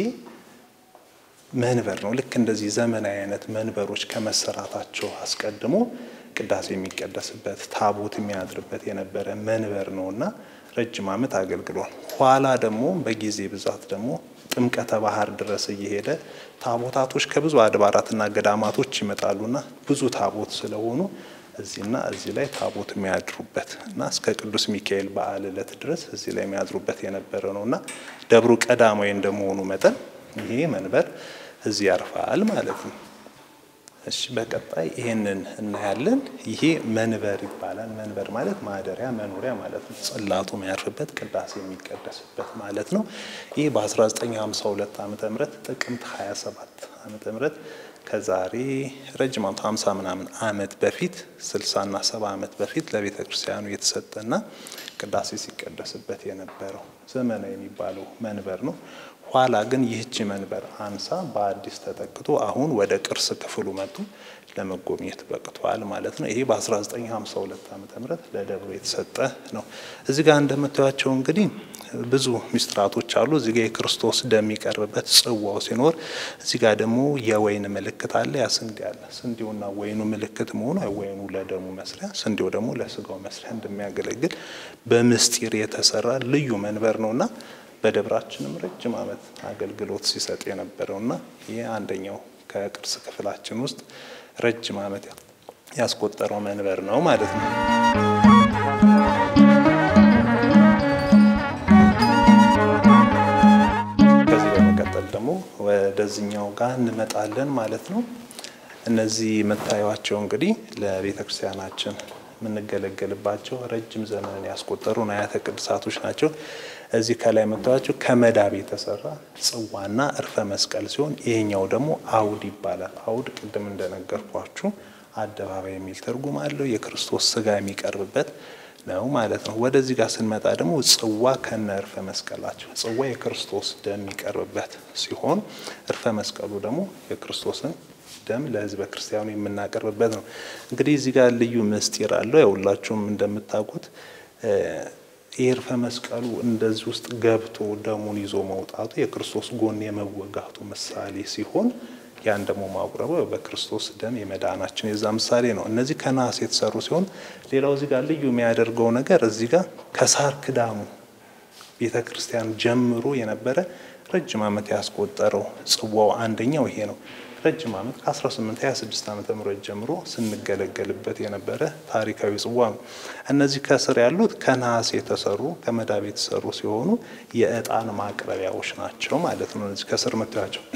መንበር ነው። ልክ እንደዚህ ዘመናዊ አይነት መንበሮች ከመሰራታቸው አስቀድሞ ቅዳሴ የሚቀደስበት ታቦት የሚያድርበት የነበረ መንበር ነውና ረጅም ዓመት አገልግሏል። ኋላ ደግሞ በጊዜ ብዛት ደግሞ ጥምቀተ ባህር ድረስ እየሄደ ታቦታቶች ከብዙ አድባራትና ገዳማቶች ይመጣሉና ብዙ ታቦት ስለሆኑ እዚህና እዚህ ላይ ታቦት የሚያድሩበት እና እስከ ቅዱስ ሚካኤል በዓል ዕለት ድረስ እዚህ ላይ የሚያድሩበት የነበረ ነውና ደብሩ ቀዳማዊ እንደመሆኑ መጠን ይሄ መንበር እዚህ ያርፋል ማለት ነው። እሺ በቀጣይ ይሄንን እናያለን። ይሄ መንበር ይባላል። መንበር ማለት ማደሪያ መኖሪያ ማለት ነው። ጽላቱ የሚያርፍበት ቅዳሴ የሚቀደስበት ማለት ነው። ይህ በ1952 ዓመተ ምህረት ጥቅምት 27 ዓመተ ምህረት ከዛሬ ረጅም ዓመት 50 ምናምን ዓመት በፊት 60 እና 70 ዓመት በፊት ለቤተ ክርስቲያኑ የተሰጠና ቅዳሴ ሲቀደስበት የነበረው ዘመናዊ የሚባለው መንበር ነው። ኋላ ግን ይህች መንበር አንሳ በአዲስ ተተክቶ አሁን ወደ ቅርስ ክፍሉ መጡ ለመጎብኘት በቅቷል ማለት ነው። ይሄ በ1952 ዓ ም ለደብሩ የተሰጠ ነው። እዚህ ጋር እንደምታዩቸው እንግዲህ ብዙ ሚስጥራቶች አሉ። እዚህ ጋር የክርስቶስ ደም የሚቀርብበት ጽዋው ሲኖር፣ እዚህ ጋር ደግሞ የወይን ምልክት አለ። ያ ስንዴ አለ። ስንዴውና ወይኑ ምልክት መሆኑ ወይኑ ለደሙ መስሪያ፣ ስንዴው ደግሞ ለስጋው መስሪያ እንደሚያገለግል በምስጢር የተሰራ ልዩ መንበር ነውና በደብራችንም ረጅም ዓመት አገልግሎት ሲሰጥ የነበረውና ይህ አንደኛው ከቅርስ ክፍላችን ውስጥ ረጅም ዓመት ያስቆጠረው መንበር ነው ማለት ነው። ከዚህ በመቀጠል ደግሞ ወደዚኛው ጋር እንመጣለን ማለት ነው። እነዚህ የምታዩቸው እንግዲህ ለቤተ ክርስቲያናችን የምንገለገልባቸው ረጅም ዘመንን ያስቆጠሩ ንዋያተ ቅድሳቶች ናቸው። እዚህ ከላይ የምታዩቸው ከመዳብ የተሰራ ጽዋና እርፈ መስቀል ሲሆን ይሄኛው ደግሞ አውድ ይባላል። አውድ ቅድም እንደነገርኳችሁ አደባባይ የሚል ትርጉም አለው። የክርስቶስ ስጋ የሚቀርብበት ነው ማለት ነው። ወደዚህ ጋር ስንመጣ ደግሞ ጽዋ ከነ እርፈ መስቀላቸው ጽዋ የክርስቶስ ደም የሚቀርብበት ሲሆን እርፈ መስቀሉ ደግሞ የክርስቶስን ደም ለሕዝበ ክርስቲያኑ የምናቀርብበት ነው። እንግዲህ እዚህ ጋር ልዩ ምስጢር አለው። ያው ሁላችሁም እንደምታውቁት ይህ እርፈ መስቀሉ እንደዚህ ውስጥ ገብቶ ደሙን ይዞ መውጣቱ የክርስቶስ ጎን የመወጋቱ ምሳሌ ሲሆን ያን ደግሞ ማቁረቡ በክርስቶስ ደም የመዳናችን የዛ ምሳሌ ነው። እነዚህ ከነሐስ የተሰሩ ሲሆን ሌላው እዚህ ጋር ልዩ የሚያደርገው ነገር እዚህ ጋር ከሳር ክዳሙ ቤተ ክርስቲያን ጀምሮ የነበረ ረጅም ዓመት ያስቆጠረው ጽዋው አንደኛው ይሄ ነው። ረጅም ዓመት ከ1826 ዓመተ ምህረት ጀምሮ ስንገለገልበት የነበረ ታሪካዊ ጽዋ ነው። እነዚህ ከስር ያሉት ከነሐስ የተሰሩ ከመዳብ የተሰሩ ሲሆኑ የዕጣን ማቅረቢያዎች ናቸው ማለት ነው። እነዚህ ከስር ምታያቸው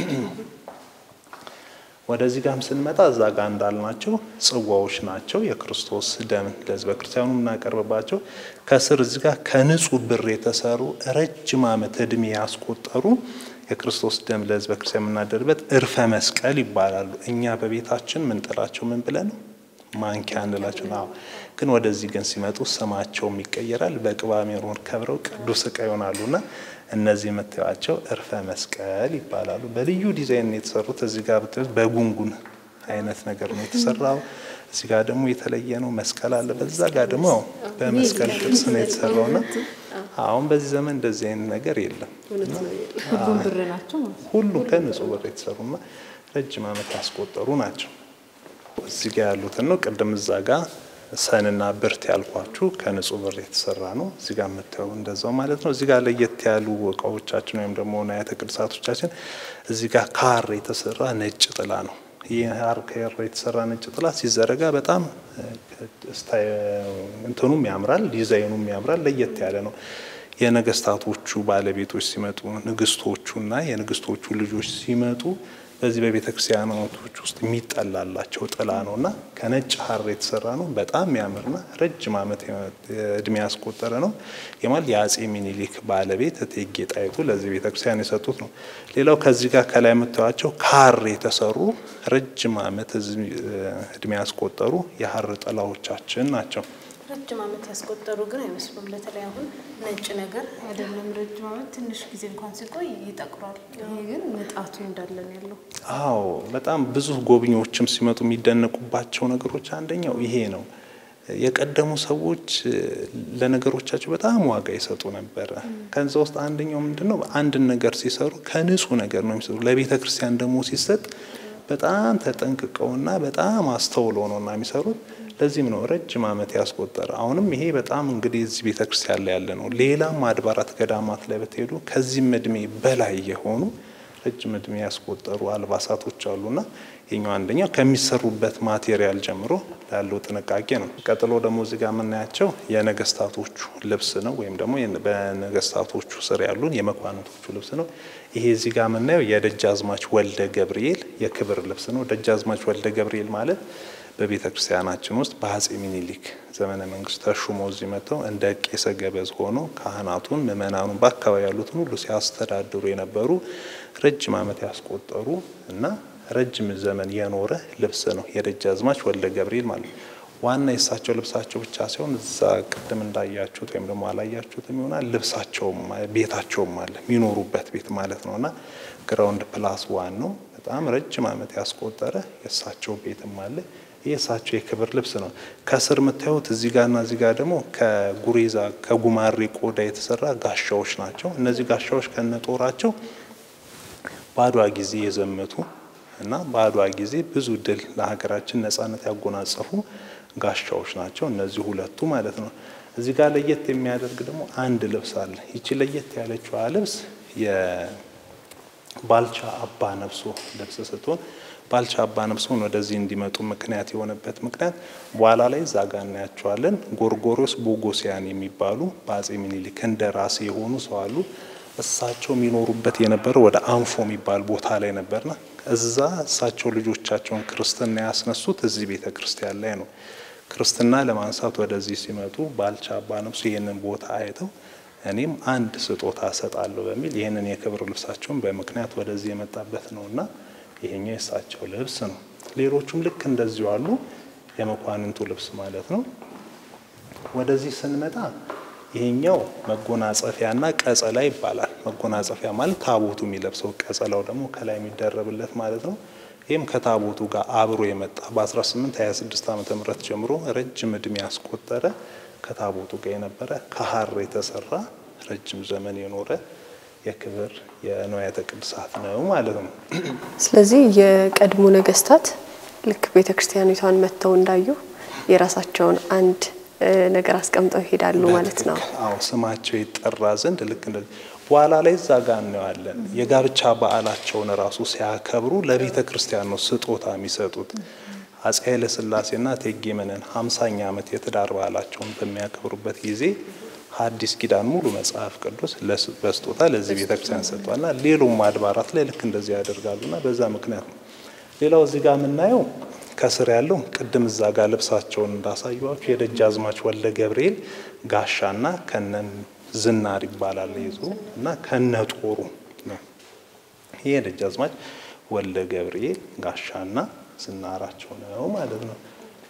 ወደዚህ ጋርም ስንመጣ እዛ ጋር እንዳልናቸው ጽዋዎች ናቸው። የክርስቶስ ደም ለሕዝበ ክርስቲያኑ የምናቀርብባቸው ከስር እዚህ ጋር ከንጹህ ብር የተሰሩ ረጅም ዓመት እድሜ ያስቆጠሩ የክርስቶስ ደም ለሕዝበ ክርስቲያን የምናደርበት እርፈ መስቀል ይባላሉ። እኛ በቤታችን ምንጥላቸው ምን ብለን ማንኪያ እንላቸው ነው። ግን ወደዚህ ግን ሲመጡ ስማቸውም ይቀየራል። በቅባ ሜሮን ከብረው ቅዱስ ዕቃ ይሆናሉና እነዚህ የምታዩቸው እርፈ መስቀል ይባላሉ። በልዩ ዲዛይን የተሰሩት እዚህ ጋር ብታዩት በጉንጉን አይነት ነገር ነው የተሰራው። እዚህ ጋር ደግሞ የተለየ ነው መስቀል አለ። በዛ ጋር ደግሞ በመስቀል ቅርጽ ነው የተሰራውና አሁን በዚህ ዘመን እንደዚህ አይነት ነገር የለም። ሁሉም ብር ናቸው ማለት ነው። ሁሉም ከንጹህ ብር የተሰሩና ረጅም ዓመት ያስቆጠሩ ናቸው። እዚህ ጋር ያሉትን ነው ቅድም እዛ ጋር ሰንና ብርት ያልኳችሁ ከንጹህ ብር የተሰራ ነው። እዚህ ጋር የምታየው እንደዛው ማለት ነው። እዚህ ጋር ለየት ያሉ እቃዎቻችን ወይም ደግሞ ንዋያተ ቅድሳቶቻችን እዚህ ጋር ካር የተሰራ ነጭ ጥላ ነው። ይህ ሀር ከር የተሰራ ነጭ ጥላ ሲዘረጋ በጣም እንትኑም ያምራል፣ ዲዛይኑም ያምራል፣ ለየት ያለ ነው። የነገስታቶቹ ባለቤቶች ሲመጡ ንግስቶቹና የንግስቶቹ ልጆች ሲመጡ በዚህ በቤተ ክርስቲያናቶች ውስጥ የሚጠላላቸው ጥላ ነው እና ከነጭ ሀር የተሰራ ነው። በጣም የሚያምርና ረጅም ዓመት እድሜ ያስቆጠረ ነው። የማል የአጼ ሚኒሊክ ባለቤት እቴጌ ጣይቱ ለዚህ ቤተ ክርስቲያን የሰጡት ነው። ሌላው ከዚህ ጋር ከላይ የምታዩቸው ከሀር የተሰሩ ረጅም ዓመት እድሜ ያስቆጠሩ የሀር ጥላዎቻችን ናቸው። ረጅም ዓመት ያስቆጠሩ ግን አይመስሉም። በተለይ አሁን ነጭ ነገር አይደለም ረጅም ዓመት ትንሽ ጊዜ እንኳን ሲቆይ ይጠቁራል። ይሄ ግን ንጣቱ እንዳለ ነው ያለው። አዎ በጣም ብዙ ጎብኚዎችም ሲመጡ የሚደነቁባቸው ነገሮች አንደኛው ይሄ ነው። የቀደሙ ሰዎች ለነገሮቻቸው በጣም ዋጋ ይሰጡ ነበረ። ከዛ ውስጥ አንደኛው ምንድን ነው? አንድን ነገር ሲሰሩ ከንጹህ ነገር ነው የሚሰሩ። ለቤተ ክርስቲያን ደግሞ ሲሰጥ በጣም ተጠንቅቀውና በጣም አስተውለው ነውና የሚሰሩት። ለዚህም ነው ረጅም ዓመት ያስቆጠረ። አሁንም ይሄ በጣም እንግዲህ እዚህ ቤተ ክርስቲያን ላይ ያለ ነው። ሌላም አድባራት ገዳማት ላይ ብትሄዱ ከዚህም እድሜ በላይ የሆኑ ረጅም እድሜ ያስቆጠሩ አልባሳቶች አሉና የኛው አንደኛው ከሚሰሩበት ማቴሪያል ጀምሮ ላለው ጥንቃቄ ነው። ቀጥሎ ደግሞ እዚህ ጋር የምናያቸው የነገስታቶቹ ልብስ ነው፣ ወይም ደግሞ በነገስታቶቹ ስር ያሉን የመኳንቶቹ ልብስ ነው። ይሄ እዚህ ጋር የምናየው የደጃዝማች ወልደ ገብርኤል የክብር ልብስ ነው። ደጃዝማች ወልደ ገብርኤል ማለት በቤተ ክርስቲያናችን ውስጥ በአጼ ሚኒሊክ ዘመነ መንግስት ተሹመው እዚህ መጥተው እንደ ቄሰ ገበዝ ሆኖ ካህናቱን፣ ምእመናኑን በአካባቢ ያሉትን ሁሉ ሲያስተዳድሩ የነበሩ ረጅም ዓመት ያስቆጠሩ እና ረጅም ዘመን የኖረ ልብስ ነው የደጃዝማች ወልደ ገብርኤል ማለት ነው። ዋና የእሳቸው ልብሳቸው ብቻ ሲሆን እዛ ቅድም እንዳያችሁት ወይም ደግሞ አላያችሁትም ይሆናል ልብሳቸውም ቤታቸውም አለ የሚኖሩበት ቤት ማለት ነው እና ግራውንድ ፕላስ ዋን ነው። በጣም ረጅም ዓመት ያስቆጠረ የእሳቸው ቤትም አለ። ይህ የእሳቸው የክብር ልብስ ነው። ከስር የምታዩት እዚህ ጋርና እዚህ ጋር ደግሞ ከጉሬዛ ከጉማሬ ቆዳ የተሰራ ጋሻዎች ናቸው። እነዚህ ጋሻዎች ከነጦራቸው በአድዋ ጊዜ የዘመቱ እና በአድዋ ጊዜ ብዙ ድል ለሀገራችን ነጻነት ያጎናጸፉ ጋሻዎች ናቸው። እነዚህ ሁለቱ ማለት ነው። እዚህ ጋር ለየት የሚያደርግ ደግሞ አንድ ልብስ አለ። ይቺ ለየት ያለችዋ ልብስ የባልቻ አባ ነፍሶ ልብስ ስትሆን ባልቻ አባ ነፍሶን ወደዚህ እንዲመጡ ምክንያት የሆነበት ምክንያት በኋላ ላይ እዛ ጋ እናያቸዋለን። ጎርጎሮስ ቦጎሲያን የሚባሉ በአጼ ሚኒሊክ እንደራሴ የሆኑ ሰው አሉ። እሳቸው የሚኖሩበት የነበረው ወደ አንፎ የሚባል ቦታ ላይ ነበርና እዛ እሳቸው ልጆቻቸውን ክርስትና ያስነሱት እዚህ ቤተ ክርስቲያን ላይ ነው። ክርስትና ለማንሳት ወደዚህ ሲመጡ ባልቻ አባ ነፍሱ ይህንን ቦታ አይተው እኔም አንድ ስጦታ እሰጣለሁ በሚል ይህንን የክብር ልብሳቸውን በምክንያት ወደዚህ የመጣበት ነውና ይሄኛው የእሳቸው ልብስ ነው። ሌሎቹም ልክ እንደዚሁ አሉ። የመኳንንቱ ልብስ ማለት ነው። ወደዚህ ስንመጣ ይሄኛው መጎናጸፊያና ቀጸላ ይባላል። መጎናጸፊያ ማለት ታቦቱ የሚለብሰው፣ ቀጸላው ደግሞ ከላይ የሚደረብለት ማለት ነው። ይህም ከታቦቱ ጋር አብሮ የመጣ በ1826 ዓመተ ምህረት ጀምሮ ረጅም እድሜ ያስቆጠረ ከታቦቱ ጋር የነበረ ከሐር የተሰራ ረጅም ዘመን የኖረ የክብር የንዋያተ ቅድሳት ነው ማለት ነው። ስለዚህ የቀድሞ ነገስታት ልክ ቤተ ክርስቲያኒቷን መጥተው እንዳዩ የራሳቸውን አንድ ነገር አስቀምጠው ይሄዳሉ ማለት ነው። አዎ ስማቸው ይጠራ ዘንድ ልክ እንደዚህ በኋላ ላይ እዛ ጋር እናየዋለን። የጋብቻ በዓላቸውን ራሱ ሲያከብሩ ለቤተ ክርስቲያን ነው ስጦታ የሚሰጡት። አፄ ኃይለ ሥላሴና እቴጌ መነን ሀምሳኛ ዓመት የትዳር በዓላቸውን በሚያከብሩበት ጊዜ ሐዲስ ኪዳን ሙሉ መጽሐፍ ቅዱስ በስጦታ ለዚህ ቤተ ክርስቲያን ሰጥቷልና ሌሎም አድባራት ላይ ልክ እንደዚህ ያደርጋሉና በዛ ምክንያት ነው። ሌላው እዚህ ጋር የምናየው ከስር ያለው ቅድም እዛ ጋር ልብሳቸውን እንዳሳዩዋችሁ የደጃዝማች ወልደ ገብርኤል ጋሻና ከነ ዝናር ይባላል ይዞ እና ከነ ጦሩ ነው። ይሄ የደጃዝማች ወልደ ገብርኤል ጋሻና ዝናራቸው ነው ማለት ነው።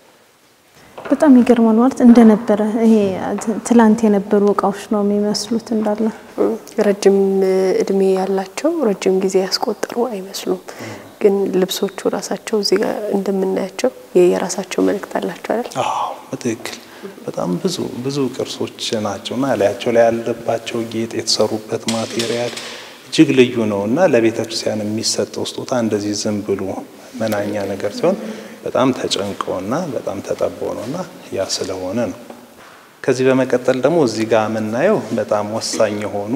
በጣም ይገርማል። ማለት እንደነበረ ይሄ ትላንት የነበሩ እቃዎች ነው የሚመስሉት እንዳለ ረጅም እድሜ ያላቸው ረጅም ጊዜ ያስቆጠሩ አይመስሉም። ግን ልብሶቹ ራሳቸው እዚህ ጋር እንደምናያቸው የራሳቸው መልእክት አላቸው አይደል? አዎ በትክክል በጣም ብዙ ብዙ ቅርሶች ናቸውና ላያቸው ላይ ያለባቸው ጌጥ የተሰሩበት ማቴሪያል እጅግ ልዩ ነው እና ለቤተ ክርስቲያን የሚሰጠው ስጦታ እንደዚህ ዝም ብሎ መናኛ ነገር ሲሆን በጣም ተጨንቀውና በጣም ተጠበው ነውና ያ ስለሆነ ነው። ከዚህ በመቀጠል ደግሞ እዚህ ጋር የምናየው በጣም ወሳኝ የሆኑ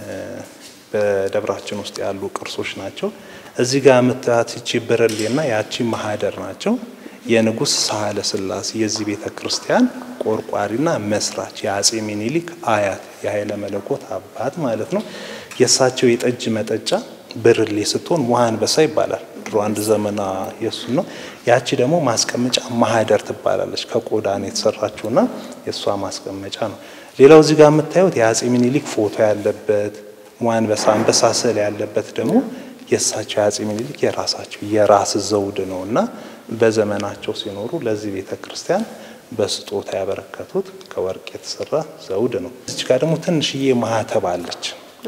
በደብራችን ውስጥ ያሉ ቅርሶች ናቸው። እዚህ ጋር የምታያት ይቺ ብርሌና ያቺ ማህደር ናቸው። የንጉሥ ሳህለ ሥላሴ የዚህ ቤተ ክርስቲያን ቆርቋሪና መስራች የአጼ ሚኒሊክ አያት የኃይለ መለኮት አባት ማለት ነው። የእሳቸው የጠጅ መጠጫ ብርሌ ስትሆን ውሃ አንበሳ ይባላል። ድሮ አንድ ዘመና የሱ ነው። ያቺ ደግሞ ማስቀመጫ ማህደር ትባላለች። ከቆዳ ነው የተሰራችውና የእሷ ማስቀመጫ ነው። ሌላው እዚህ ጋር የምታዩት የአጼ ሚኒሊክ ፎቶ ያለበት አንበሳ አንበሳ ስዕል ያለበት ደግሞ የእሳቸው የአጼ ሚኒሊክ የራሳቸው የራስ ዘውድ ነው እና በዘመናቸው ሲኖሩ ለዚህ ቤተ ክርስቲያን በስጦታ ያበረከቱት ከወርቅ የተሰራ ዘውድ ነው። እዚች ጋር ደግሞ ትንሽዬ ማህተብ አለች።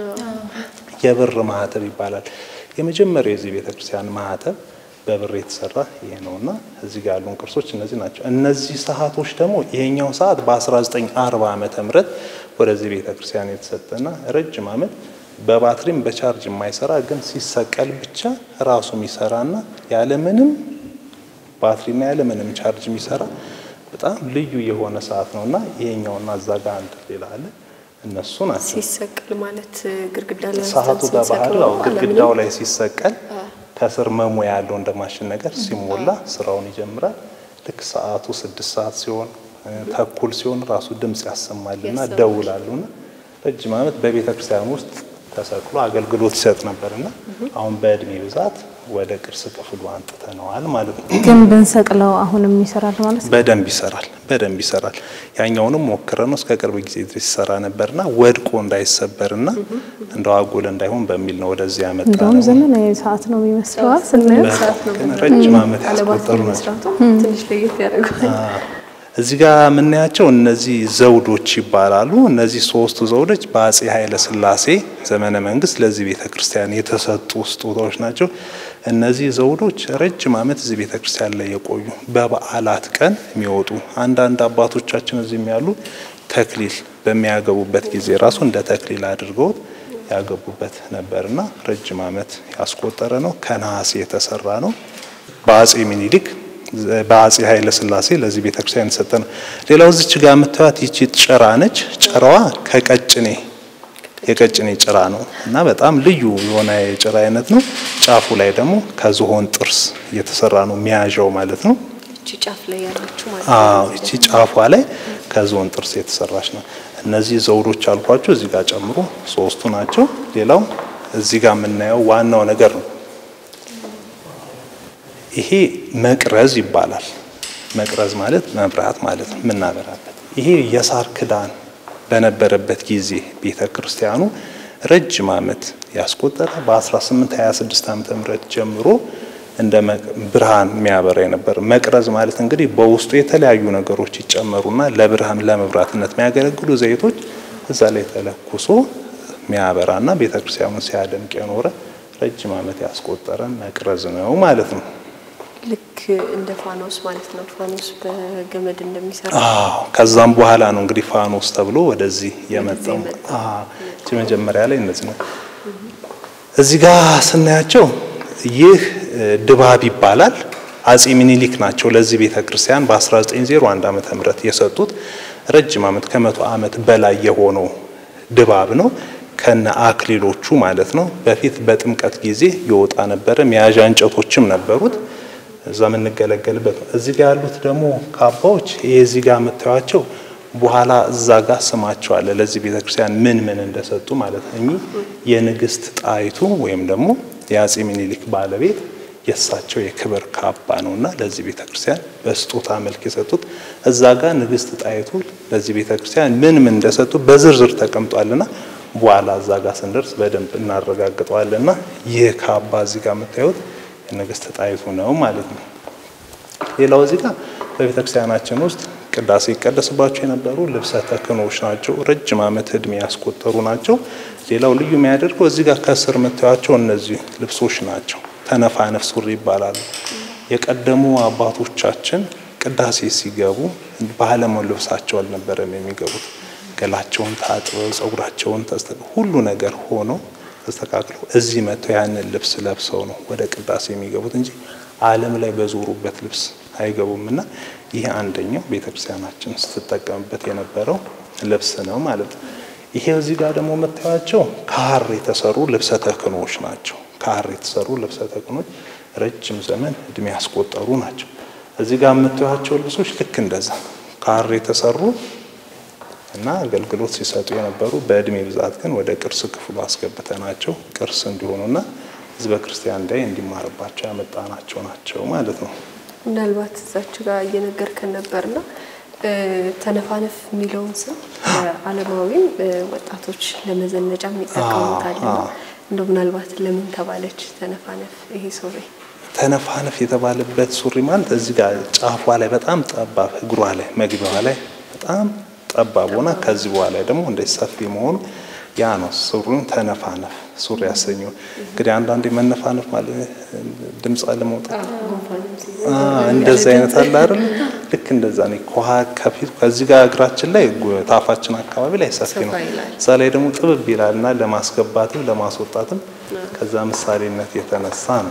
የብር ማህተብ ይባላል። የመጀመሪያው የዚህ ቤተ ክርስቲያን ማህተብ በብር የተሰራ ይሄ ነውና እዚህ ጋር ያሉን ቅርሶች እነዚህ ናቸው። እነዚህ ሰዓቶች ደግሞ ይሄኛው ሰዓት በ1940 ዓመተ ምህረት ወደዚህ ቤተ ክርስቲያን የተሰጠና ረጅም ዓመት በባትሪም በቻርጅ የማይሰራ ግን ሲሰቀል ብቻ ራሱ የሚሰራና ያለምንም ባትሪና ያለምንም ቻርጅ የሚሰራ በጣም ልዩ የሆነ ሰዓት ነውና ይሄኛውና እዛ ጋር አንድ ሌላ አለ። እነሱ ናቸው። ሲሰቀል ማለት ግድግዳ ላይ ሰዓቱ አንስተን በባህሪው ስንሰቅለው ያው ግድግዳው ላይ ሲሰቀል ከስር መሙያ ያለው እንደ ማሽን ነገር ሲሞላ ስራውን ይጀምራል። ልክ ሰዓቱ ስድስት ሰዓት ሲሆን እ፣ ተኩል ሲሆን ራሱ ድምፅ ያሰማልና ያሰማል። ደውላሉና ረጅም ዓመት በቤተ ክርስቲያን ውስጥ ተሰቅሎ አገልግሎት ይሰጥ ነበርና አሁን በእድሜ ብዛት ወደ ቅርስ ክፍሉ አንጥተነዋል ማለት ነው። ግን ብንሰቅለው አሁንም ይሰራል ማለት ነው። በደንብ ይሰራል፣ በደንብ ይሰራል። ያኛውንም ሞክረ ነው እስከ ቅርብ ጊዜ ድረስ ይሰራ ነበርና ወድቆ እንዳይሰበርና እንደው አጉል እንዳይሆን በሚል ነው ወደዚህ ያመጣ እንደውም ነው። ዘመናዊ ሰዓት ነው የሚመስለው ስናየው። ሰዓት ነው ግን ረጅም ዓመት አለባት ያስቆጠሩ ናቸው። መስራቱ ትንሽ ለየት ያደርገዋል። እዚህ ጋር የምናያቸው እነዚህ ዘውዶች ይባላሉ። እነዚህ ሶስቱ ዘውዶች በአጼ ኃይለ ሥላሴ ዘመነ መንግስት ለዚህ ቤተ ክርስቲያን የተሰጡ ስጦታዎች ናቸው። እነዚህ ዘውዶች ረጅም ዓመት እዚህ ቤተ ክርስቲያን ላይ የቆዩ በበዓላት ቀን የሚወጡ አንዳንድ አባቶቻችን እዚህም ያሉ ተክሊል በሚያገቡበት ጊዜ ራሱ እንደ ተክሊል አድርገውት ያገቡበት ነበርና ረጅም ዓመት ያስቆጠረ ነው። ከነሐስ የተሰራ ነው። በአጼ ሚኒሊክ በአጼ ኃይለ ሥላሴ ለዚህ ቤተክርስቲያን የተሰጠ ነው። ሌላው እዚች ጋር የምታዩት ይቺ ጭራ ነች። ጭራዋ ከቀጭኔ የቀጭኔ ጭራ ነው እና በጣም ልዩ የሆነ የጭራ አይነት ነው። ጫፉ ላይ ደግሞ ከዝሆን ጥርስ የተሰራ ነው መያዣው ማለት ነው። እቺ ጫፍ ላይ ያለችው ማለት አዎ እቺ ጫፏ ላይ ከዝሆን ጥርስ የተሰራች ነው። እነዚህ ዘውዶች አልኳቸው እዚህ ጋር ጨምሮ ሶስቱ ናቸው። ሌላው እዚህ ጋር የምናየው ዋናው ነገር ነው። ይሄ መቅረዝ ይባላል። መቅረዝ ማለት መብራት ማለት ነው፣ የምናበራበት። ይሄ የሳር ክዳን በነበረበት ጊዜ ቤተ ክርስቲያኑ ረጅም ዓመት ያስቆጠረ በ1826 ዓመተ ምህረት ጀምሮ እንደ ብርሃን የሚያበራ የነበረ መቅረዝ ማለት እንግዲህ በውስጡ የተለያዩ ነገሮች ይጨመሩና ለብርሃን ለመብራትነት የሚያገለግሉ ዘይቶች እዛ ላይ ተለኩሶ የሚያበራና ቤተ ክርስቲያኑን ሲያደምቅ የኖረ ረጅም ዓመት ያስቆጠረ መቅረዝ ነው ማለት ነው። ልክ እንደ ፋኖስ ማለት ነው። ፋኖስ በገመድ እንደሚሰራ አዎ ከዛም በኋላ ነው እንግዲህ ፋኖስ ተብሎ ወደዚህ የመጣው። የመጣው። አዎ እዚህ መጀመሪያ ላይ እነዚህ ነው። እዚህ ጋር ስናያቸው ይህ ድባብ ይባላል። አጼ ሚኒሊክ ናቸው ለዚህ ቤተ ክርስቲያን በ1901 ዓመተ ምህረት የሰጡት ረጅም ዓመት ከመቶ ዓመት በላይ የሆነው ድባብ ነው ከነ አክሊሎቹ ማለት ነው። በፊት በጥምቀት ጊዜ ይወጣ ነበረ። መያዣ እንጨቶችም ነበሩት እዛ የምንገለገልበት ነው። እዚህ ጋር ያሉት ደግሞ ካባዎች ይሄ እዚህ ጋር የምታዩቸው በኋላ እዛ ጋር ስማቸው አለ ለዚህ ቤተክርስቲያን ምን ምን እንደሰጡ ማለት ነው። እኚህ የንግስት ጣይቱ ወይም ደግሞ የአጼ ሚኒሊክ ባለቤት የእሳቸው የክብር ካባ ነውና ለዚህ ቤተክርስቲያን በስጦታ መልክ የሰጡት እዛ ጋር ንግስት ጣይቱ ለዚህ ቤተክርስቲያን ምን ምን እንደሰጡ በዝርዝር ተቀምጧልና በኋላ እዛ ጋር ስንደርስ በደንብ እናረጋግጠዋልና ይህ ካባ እዚህ ጋር የምታዩት የንግስት ጣይቱ ነው ማለት ነው። ሌላው እዚህ ጋር በቤተክርስቲያናችን ውስጥ ቅዳሴ ይቀደስባቸው የነበሩ ልብሰ ተክህኖዎች ናቸው። ረጅም ዓመት እድሜ ያስቆጠሩ ናቸው። ሌላው ልዩ የሚያደርገው እዚህ ጋር ከስር የምታዩቸው እነዚህ ልብሶች ናቸው። ተነፋነፍ ሱሪ ይባላሉ። የቀደሙ አባቶቻችን ቅዳሴ ሲገቡ ባህላዊ ልብሳቸው አልነበረም የሚገቡት። ገላቸውን ታጥበው ጸጉራቸውን ተስተካክለው ሁሉ ነገር ሆኖ ተስተካክለው እዚህ መጥተው ያንን ልብስ ለብሰው ነው ወደ ቅዳሴ የሚገቡት እንጂ ዓለም ላይ በዞሩበት ልብስ አይገቡም። እና ይህ አንደኛው ቤተክርስቲያናችን ስትጠቀምበት የነበረው ልብስ ነው ማለት ነው። ይሄ እዚህ ጋር ደግሞ የምታዩቸው ከሐር የተሰሩ ልብሰ ተክህኖዎች ናቸው። ከሐር የተሰሩ ልብሰ ተክህኖች ረጅም ዘመን እድሜ ያስቆጠሩ ናቸው። እዚህ ጋር የምታዩቸው ልብሶች ልክ እንደዛ ከሐር የተሰሩ እና አገልግሎት ሲሰጡ የነበሩ በእድሜ ብዛት ግን ወደ ቅርስ ክፍሉ አስገብተናቸው ቅርስ እንዲሆኑና ሕዝበ ክርስቲያን ላይ እንዲማርባቸው ያመጣናቸው ናቸው ማለት ነው። ምናልባት እዛች ጋር እየነገርከን ነበርና ተነፋነፍ የሚለውን ስም ዓለማዊም ወጣቶች ለመዘነጫም ይጠቀሙታል። እንደው ምናልባት ለምን ተባለች ተነፋነፍ ይሄ ሱሪ? ተነፋነፍ የተባለበት ሱሪ ማለት እዚህ ጋር ጫፏ ላይ በጣም ጠባብ እግሯ ላይ መግቢያዋ ላይ በጣም ጠባብ ሆና ከዚህ በኋላ ደግሞ እንደዚህ ሰፊ መሆኑ ያ ነው ሱሪውን ተነፋነፍ ሱሪ ያሰኘው። እንግዲህ አንዳንዴ መነፋነፍ ማለት ድምፅ አለመውጣት እንደዚህ አይነት አለ አይደል? ልክ እንደዛ ነው። ከኋ ከፊት ከዚህ ጋር እግራችን ላይ ታፋችን አካባቢ ላይ ሰፊ ነው። እዛ ላይ ደግሞ ጥብብ ይላልና ለማስገባትም ለማስወጣትም ከዛ ምሳሌነት የተነሳ ነው።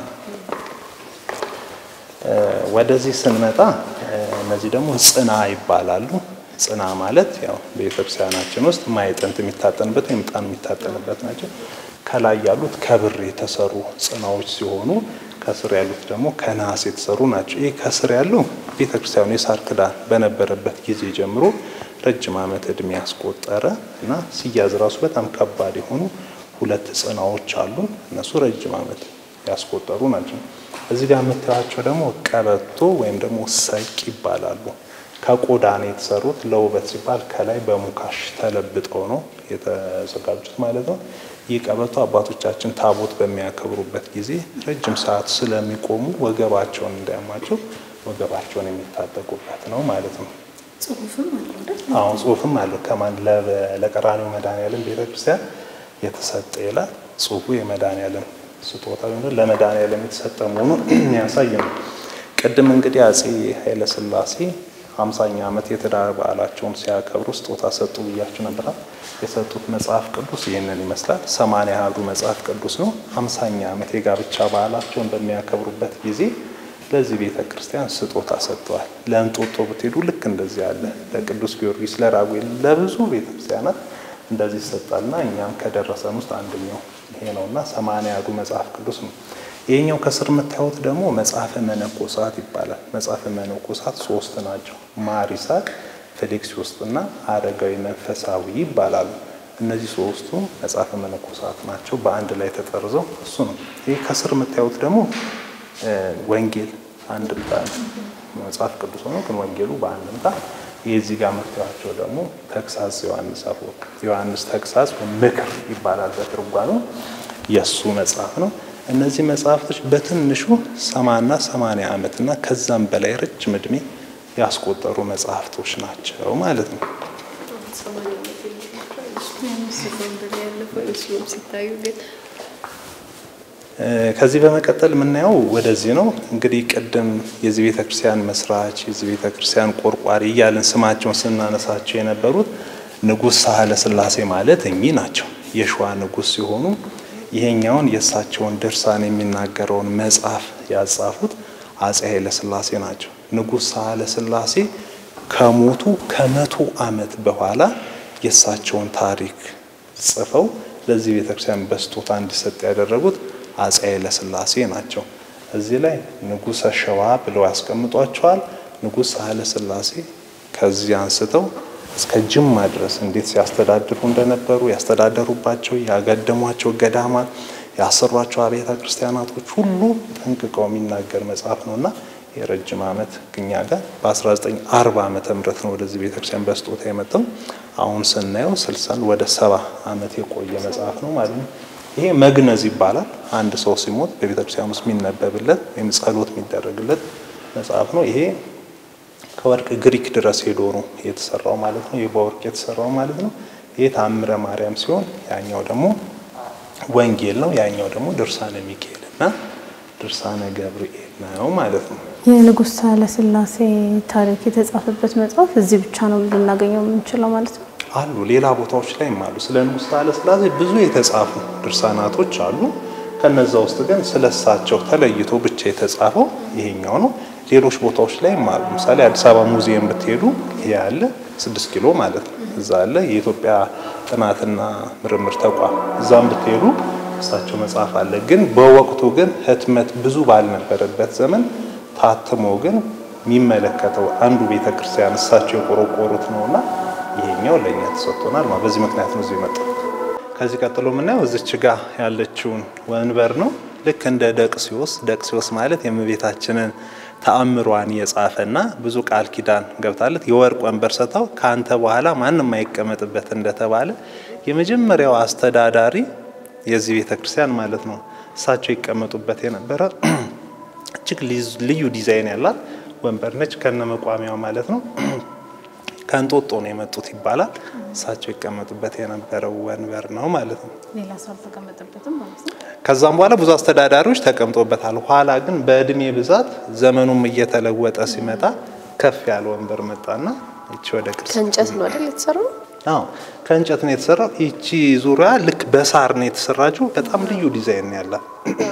ወደዚህ ስንመጣ እነዚህ ደግሞ ጽና ይባላሉ። ጽና ማለት ያው በቤተክርስቲያናችን ውስጥ ማዕጠንት የሚታጠንበት ወይም ዕጣን የሚታጠንበት ናቸው። ከላይ ያሉት ከብር የተሰሩ ጽናዎች ሲሆኑ ከስር ያሉት ደግሞ ከነሐስ የተሰሩ ናቸው። ይህ ከስር ያለው ቤተክርስቲያኑ የሳር ክዳን በነበረበት ጊዜ ጀምሮ ረጅም ዓመት እድሜ ያስቆጠረ እና ሲያዝ ራሱ በጣም ከባድ የሆኑ ሁለት ጽናዎች አሉ። እነሱ ረጅም ዓመት ያስቆጠሩ ናቸው። እዚህ ጋር የምታያቸው ደግሞ ቀበቶ ወይም ደግሞ ሰቅ ይባላሉ። ከቆዳ ነው የተሰሩት። ለውበት ሲባል ከላይ በሙካሽ ተለብጠው ነው የተዘጋጁት ማለት ነው። ይህ ቀበቶ አባቶቻችን ታቦት በሚያከብሩበት ጊዜ ረጅም ሰዓት ስለሚቆሙ ወገባቸውን እንዳያማቸው ወገባቸውን የሚታጠቁበት ነው ማለት ነው። አሁን ጽሑፍም አለው ከማን ለቀራኒው መድኃኔዓለም ቤተክርስቲያን የተሰጠ ይላል። ጽሑፉ የመድኃኔዓለም ስጦታ ለመድኃኔዓለም የተሰጠ መሆኑን የሚያሳይ ነው። ቅድም እንግዲህ አጼ ኃይለሥላሴ ሀምሳኛ ዓመት የትዳር በዓላቸውን ሲያከብሩ ስጦታ ሰጡ ብያችሁ ነበር። የሰጡት መጽሐፍ ቅዱስ ይህንን ይመስላል። ሰማንያ አሐዱ መጽሐፍ ቅዱስ ነው። ሀምሳኛ ዓመት የጋብቻ በዓላቸውን በሚያከብሩበት ጊዜ ለዚህ ቤተ ክርስቲያን ስጦታ ሰጥተዋል። ለእንጦጦ ብትሄዱ ልክ እንደዚህ ያለ ለቅዱስ ጊዮርጊስ፣ ለራጉኤል፣ ለብዙ ቤተ ክርስቲያናት እንደዚህ ይሰጣልና እኛም ከደረሰን ውስጥ አንደኛው ይሄ ነውና ሰማንያ አሐዱ መጽሐፍ ቅዱስ ነው። ይሄኛው ከስር የምታዩት ደግሞ መጽሐፈ መነኮሳት ይባላል። መጽሐፈ መነኮሳት ሶስት ናቸው። ማር ይስሐቅ፣ ፊልክስዩስ እና አረጋዊ መንፈሳዊ ይባላሉ። እነዚህ ሶስቱ መጽሐፈ መነኮሳት ናቸው። በአንድ ላይ ተጠርዘው እሱ ነው። ይህ ከስር የምታዩት ደግሞ ወንጌል አንድምታ ነው። መጽሐፍ ቅዱስ ሆኖ ግን ወንጌሉ በአንድምታ የዚህ ጋር መፍትሄያቸው ደግሞ ተግሳጽ ዮሐንስ አፈወርቅ ዮሐንስ ተግሳጽ ምክር ይባላል በትርጓሜው የእሱ መጽሐፍ ነው። እነዚህ መጽሐፍቶች በትንሹ ሰማና ሰማንያ ዓመትና ከዛም በላይ ረጅም ዕድሜ ያስቆጠሩ መጽሐፍቶች ናቸው ማለት ነው። ሲታዩ ግን ከዚህ በመቀጠል የምናየው ወደዚህ ነው። እንግዲህ ቅድም የዚህ ቤተ ክርስቲያን መስራች የዚህ ቤተ ክርስቲያን ቆርቋሪ እያልን ስማቸውን ስናነሳቸው የነበሩት ንጉሥ ሳህለ ሥላሴ ማለት እኚህ ናቸው። የሸዋ ንጉሥ ሲሆኑ ይሄኛውን የእሳቸውን ድርሳን የሚናገረውን መጽሐፍ ያጻፉት አፄ ኃይለ ሥላሴ ናቸው። ንጉሥ ሳህለ ሥላሴ ከሞቱ ከመቶ ዓመት በኋላ የእሳቸውን ታሪክ ጽፈው ለዚህ ቤተክርስቲያን በስጦታ እንዲሰጥ ያደረጉት አፄ ኃይለ ሥላሴ ናቸው። እዚህ ላይ ንጉሠ ሸዋ ብለው ያስቀምጧቸዋል። ንጉሥ ኃይለ ሥላሴ ከዚህ አንስተው እስከ ጅማ ድረስ እንዴት ሲያስተዳድሩ እንደነበሩ ያስተዳደሩባቸው ያገደሟቸው ገዳማት ያሰሯቸው አብያተ ክርስቲያናቶች ሁሉ ጠንቅቀው የሚናገር መጽሐፍ ነውና የረጅም ዓመት ግኛ ጋር በ1940 ዓመተ ምህረት ነው ወደዚህ ቤተክርስቲያን በስጦታ የመጣው። አሁን ስናየው ስልሳን ወደ ሰባ ዓመት የቆየ መጽሐፍ ነው ማለት ነው። ይሄ መግነዝ ይባላል። አንድ ሰው ሲሞት በቤተክርስቲያን ውስጥ የሚነበብለት ወይም ጸሎት የሚደረግለት መጽሐፍ ነው። ይሄ ከወርቅ ግሪክ ድረስ ሄዶ ነው የተሰራው ማለት ነው። ይህ በወርቅ የተሰራው ማለት ነው። ይህ ታምረ ማርያም ሲሆን ያኛው ደግሞ ወንጌል ነው። ያኛው ደግሞ ድርሳነ ሚካኤል እና ድርሳነ ገብርኤል ነው ማለት ነው። የንጉሥ ሳህለ ሥላሴ ታሪክ የተጻፈበት መጽሐፍ እዚህ ብቻ ነው ልናገኘው የምንችለው ማለት ነው። አሉ ሌላ ቦታዎች ላይም አሉ። ስለ ንጉሥ ሳህለ ሥላሴ ብዙ የተጻፉ ድርሳናቶች አሉ። ከነዛ ውስጥ ግን ስለ እሳቸው ተለይቶ ብቻ የተጻፈው ይሄኛው ነው። ሌሎች ቦታዎች ላይም አሉ። ምሳሌ አዲስ አበባ ሙዚየም ብትሄዱ ይሄ ያለ ስድስት ኪሎ ማለት ነው። እዛ አለ የኢትዮጵያ ጥናትና ምርምር ተቋም። እዛም ብትሄዱ እሳቸው መጽሐፍ አለ። ግን በወቅቱ ግን ህትመት ብዙ ባልነበረበት ዘመን ታትሞ ግን የሚመለከተው አንዱ ቤተ ክርስቲያን እሳቸው የቆረቆሩት ነውና ይሄኛው ለእኛ ተሰጥቶናል። በዚህ ምክንያት ነው እዚህ የመጣው። ከዚህ ቀጥሎ የምናየው እዚች ጋ ያለችውን ወንበር ነው። ልክ እንደ ደቅሲዮስ ደቅሲዮስ ማለት የእመቤታችንን ተአምሯን የጻፈና ብዙ ቃል ኪዳን ገብታለት የወርቅ ወንበር ሰጥተው ከአንተ በኋላ ማንም አይቀመጥበት እንደተባለ የመጀመሪያው አስተዳዳሪ የዚህ ቤተ ክርስቲያን ማለት ነው እሳቸው ይቀመጡበት የነበረ እጅግ ልዩ ዲዛይን ያላት ወንበር ነች። ከነ መቋሚያው ማለት ነው። ከእንጦጦ ነው የመጡት ይባላል። እሳቸው ይቀመጡበት የነበረው ወንበር ነው ማለት ነው። ሌላ ሰው አልተቀመጠበትም ማለት ነው። ከዛም በኋላ ብዙ አስተዳዳሪዎች ተቀምጦበታል። ኋላ ግን በእድሜ ብዛት ዘመኑም እየተለወጠ ሲመጣ ከፍ ያለ ወንበር መጣና ይቺ ወደ ቅርስ ከእንጨት ነው አይደል የተሰራው? አዎ ከእንጨት ነው የተሰራው። ይቺ ዙሪያ ልክ በሳር ነው የተሰራችው። በጣም ልዩ ዲዛይን ነው ያላት።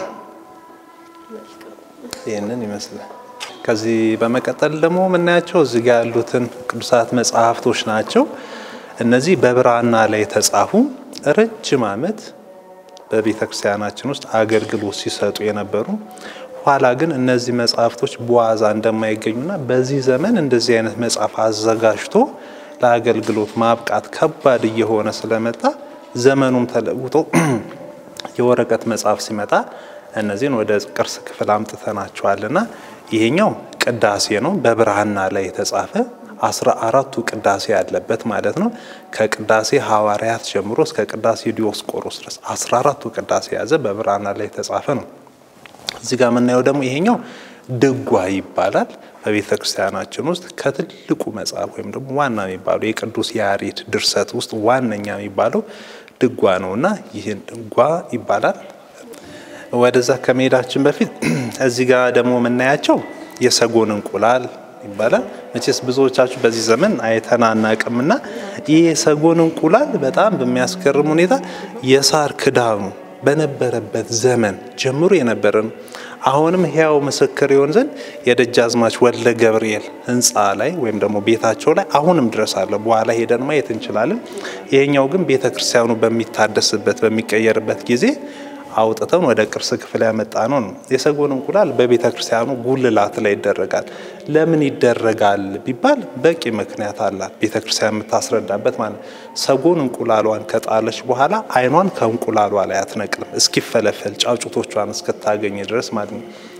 ይህንን ይመስላል። ከዚህ በመቀጠል ደግሞ የምናያቸው እዚህ ጋር ያሉትን ቅዱሳት መጽሐፍቶች ናቸው። እነዚህ በብራና ላይ የተጻፉ ረጅም ዓመት በቤተ ክርስቲያናችን ውስጥ አገልግሎት ሲሰጡ የነበሩ ኋላ ግን እነዚህ መጽሐፍቶች በዋዛ እንደማይገኙና በዚህ ዘመን እንደዚህ አይነት መጽሐፍ አዘጋጅቶ ለአገልግሎት ማብቃት ከባድ እየሆነ ስለመጣ ዘመኑም ተለውጦ የወረቀት መጽሐፍ ሲመጣ እነዚህን ወደ ቅርስ ክፍል አምጥተናቸዋልና ይሄኛው ቅዳሴ ነው። በብራና ላይ የተጻፈ አስራ አራቱ ቅዳሴ ያለበት ማለት ነው። ከቅዳሴ ሐዋርያት ጀምሮ እስከ ቅዳሴ ዲዮስቆሮስ ድረስ አስራ አራቱ ቅዳሴ የያዘ በብራና ላይ የተጻፈ ነው። እዚህ ጋር የምናየው ደግሞ ይሄኛው ድጓ ይባላል። በቤተ ክርስቲያናችን ውስጥ ከትልቁ መጽሐፍ ወይም ደግሞ ዋና የሚባለው የቅዱስ ያሬድ ድርሰት ውስጥ ዋነኛ የሚባለው ድጓ ነው እና ይህን ድጓ ይባላል። ወደዛ ከመሄዳችን በፊት እዚህ ጋር ደግሞ የምናያቸው የሰጎን እንቁላል ይባላል። መቼስ ብዙዎቻችሁ በዚህ ዘመን አይተን አናቅምና ይህ የሰጎን እንቁላል በጣም በሚያስገርም ሁኔታ የሳር ክዳኑ በነበረበት ዘመን ጀምሮ የነበረ ነው። አሁንም ሕያው ምስክር ይሆን ዘንድ የደጃዝማች ወልደ ገብርኤል ሕንፃ ላይ ወይም ደግሞ ቤታቸው ላይ አሁንም ድረስ አለ። በኋላ ሄደን ማየት እንችላለን። ይሄኛው ግን ቤተ ክርስቲያኑ በሚታደስበት በሚቀየርበት ጊዜ አውጥተን ወደ ቅርስ ክፍል ያመጣ ነው ነው። የሰጎን እንቁላል በቤተ ክርስቲያኑ ጉልላት ላይ ይደረጋል። ለምን ይደረጋል ቢባል በቂ ምክንያት አላት ቤተ ክርስቲያን የምታስረዳበት ማለት ነው። ሰጎን እንቁላሏን ከጣለች በኋላ ዓይኗን ከእንቁላሏ ላይ አትነቅልም እስኪፈለፈል ጫጩቶቿን እስክታገኝ ድረስ ማለት ነው።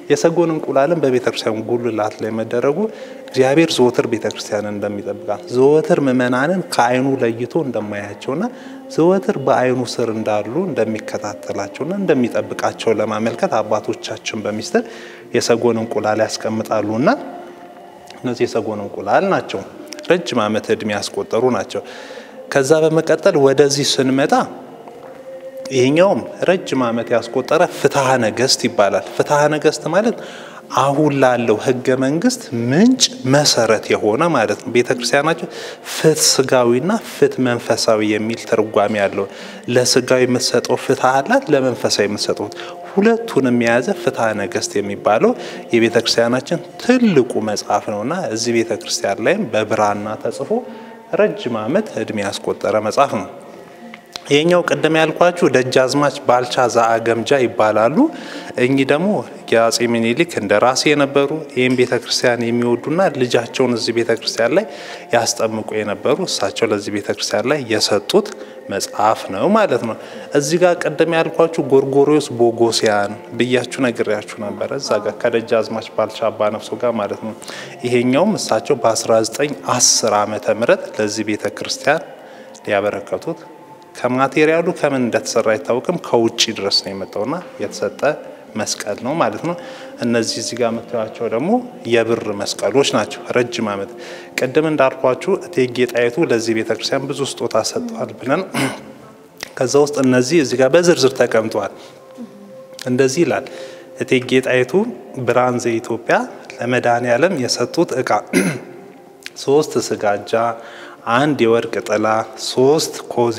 የሰጎን እንቁላልን በቤተ ክርስቲያን ጉልላት ላይ መደረጉ እግዚአብሔር ዘወትር ቤተ ክርስቲያንን እንደሚጠብቃት ዘወትር ምእመናንን ከዓይኑ ለይቶ እንደማያቸውና ዘወትር በዓይኑ ስር እንዳሉ እንደሚከታተላቸውና እንደሚጠብቃቸው ለማመልከት አባቶቻችን በሚስጥር የሰጎን እንቁላል ያስቀምጣሉና እነዚህ የሰጎን እንቁላል ናቸው። ረጅም ዓመት ዕድሜ ያስቆጠሩ ናቸው። ከዛ በመቀጠል ወደዚህ ስንመጣ ይሄኛውም ረጅም ዓመት ያስቆጠረ ፍትሐ ነገሥት ይባላል። ፍትሐ ነገሥት ማለት አሁን ላለው ሕገ መንግስት ምንጭ መሰረት የሆነ ማለት ነው። ቤተ ክርስቲያናችን ፍትህ ስጋዊና ፍትህ መንፈሳዊ የሚል ትርጓሜ ያለው ለስጋዊ የምትሰጠው ፍትህ አላት፣ ለመንፈሳዊ የምትሰጠው ሁለቱንም የያዘ ፍትሐ ነገሥት የሚባለው የቤተ ክርስቲያናችን ትልቁ መጽሐፍ ነውና እዚህ ቤተ ክርስቲያን ላይም በብራና ተጽፎ ረጅም ዓመት ዕድሜ ያስቆጠረ መጽሐፍ ነው። ይሄኛው ቅድም ያልኳችሁ ደጃዝማች ባልቻ ዘአገምጃ ይባላሉ። እኚህ ደግሞ የአጼ ምኒልክ እንደ ራሴ የነበሩ ይህም ቤተ ክርስቲያን የሚወዱና ልጃቸውን እዚህ ቤተ ክርስቲያን ላይ ያስጠምቁ የነበሩ እሳቸው ለዚህ ቤተ ክርስቲያን ላይ የሰጡት መጽሐፍ ነው ማለት ነው። እዚህ ጋር ቅድም ያልኳችሁ ጎርጎሪዎስ ቦጎሲያን ብያችሁ ነግሬያችሁ ነበረ። እዛ ጋር ከደጃዝማች ባልቻ አባ ነፍሶ ጋር ማለት ነው። ይሄኛውም እሳቸው በ1910 ዓመተ ምህረት ለዚህ ቤተ ክርስቲያን ያበረከቱት ከማቴሪያሉ ከምን እንደተሰራ አይታወቅም። ከውጭ ድረስ ነው የመጣውና የተሰጠ መስቀል ነው ማለት ነው። እነዚህ እዚህ ጋር የምታዩቸው ደግሞ የብር መስቀሎች ናቸው። ረጅም ዓመት ቅድም እንዳልኳችሁ እቴጌ ጣይቱ ለዚህ ቤተክርስቲያን ብዙ ስጦታ ሰጥተዋል ብለን ከዛ ውስጥ እነዚህ እዚህ ጋር በዝርዝር ተቀምጠዋል። እንደዚህ ይላል። እቴጌ ጣይቱ ብርሃን ዘኢትዮጵያ ለመድኃኔ ዓለም የሰጡት እቃ ሶስት ስጋጃ አንድ የወርቅ ጥላ፣ ሶስት ኮዜ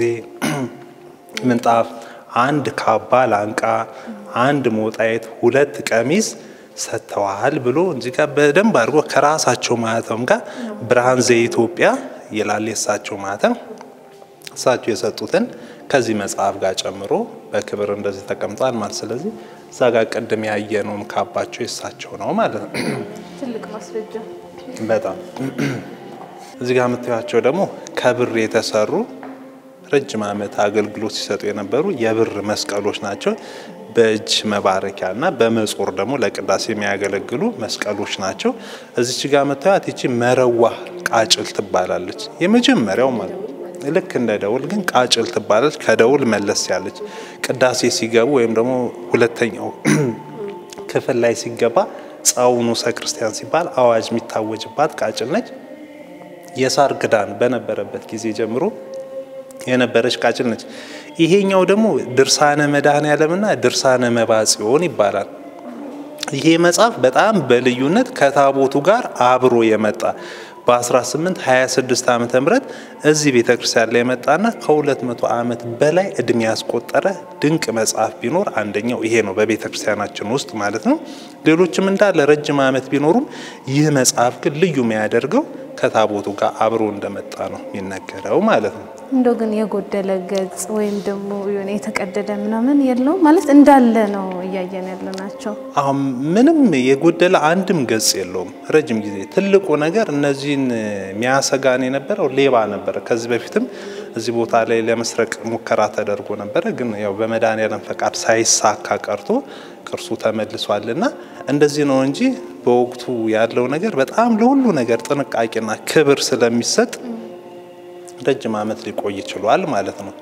ምንጣፍ፣ አንድ ካባ ላንቃ፣ አንድ ሞጣየት፣ ሁለት ቀሚስ ሰጥተዋል ብሎ እዚህ ጋር በደንብ አድርጎ ከራሳቸው ማህተም ጋር ብርሃን ዘኢትዮጵያ ይላል የእሳቸው ማህተም። እሳቸው የሰጡትን ከዚህ መጽሐፍ ጋር ጨምሮ በክብር እንደዚህ ተቀምጧል ማለት ስለዚህ እዛ ጋር ቅድም ያየነውም ካባቸው የእሳቸው ነው ማለት ነው። ትልቅ ማስረጃ በጣም እዚህ ጋር የምታዩቸው ደግሞ ከብር የተሰሩ ረጅም ዓመት አገልግሎት ሲሰጡ የነበሩ የብር መስቀሎች ናቸው። በእጅ መባረኪያ እና በመጾር ደግሞ ለቅዳሴ የሚያገለግሉ መስቀሎች ናቸው። እዚች ጋር የምታዩት ይቺ መረዋ ቃጭል ትባላለች። የመጀመሪያው ማለት ልክ እንደ ደውል ግን ቃጭል ትባላለች። ከደውል መለስ ያለች ቅዳሴ ሲገቡ ወይም ደግሞ ሁለተኛው ክፍል ላይ ሲገባ ጻው ንዑሰ ክርስቲያን ሲባል አዋጅ የሚታወጅባት ቃጭል ነች። የሳር ክዳን በነበረበት ጊዜ ጀምሮ የነበረች ቃጭል ነች። ይሄኛው ደግሞ ድርሳነ መድኃኔ ዓለምና ድርሳነ መባጽዮን ይባላል። ይሄ መጽሐፍ በጣም በልዩነት ከታቦቱ ጋር አብሮ የመጣ በ1826 ዓመተ ምህረት እዚህ ቤተ ክርስቲያን ላይ የመጣና ከ200 ዓመት በላይ እድሜ ያስቆጠረ ድንቅ መጽሐፍ ቢኖር አንደኛው ይሄ ነው፣ በቤተ ክርስቲያናችን ውስጥ ማለት ነው። ሌሎችም እንዳለ ረጅም ዓመት ቢኖሩም ይህ መጽሐፍ ግን ልዩ የሚያደርገው ከታቦቱ ጋር አብሮ እንደመጣ ነው የሚነገረው ማለት ነው። እንደው ግን የጎደለ ገጽ ወይም ደግሞ የሆነ የተቀደደ ምናምን የለውም ማለት እንዳለ ነው እያየን ያለ ናቸው። አሁን ምንም የጎደለ አንድም ገጽ የለውም። ረጅም ጊዜ ትልቁ ነገር እነዚህን የሚያሰጋን የነበረው ሌባ ነበረ። ከዚህ በፊትም እዚህ ቦታ ላይ ለመስረቅ ሙከራ ተደርጎ ነበረ። ግን ያው በመድኃኔዓለም ፈቃድ ሳይሳካ ቀርቶ ቅርሱ ተመልሷልና እንደዚህ ነው እንጂ በወቅቱ ያለው ነገር በጣም ለሁሉ ነገር ጥንቃቄና ክብር ስለሚሰጥ ረጅም ዓመት ሊቆይ ይችሏል ማለት ነው።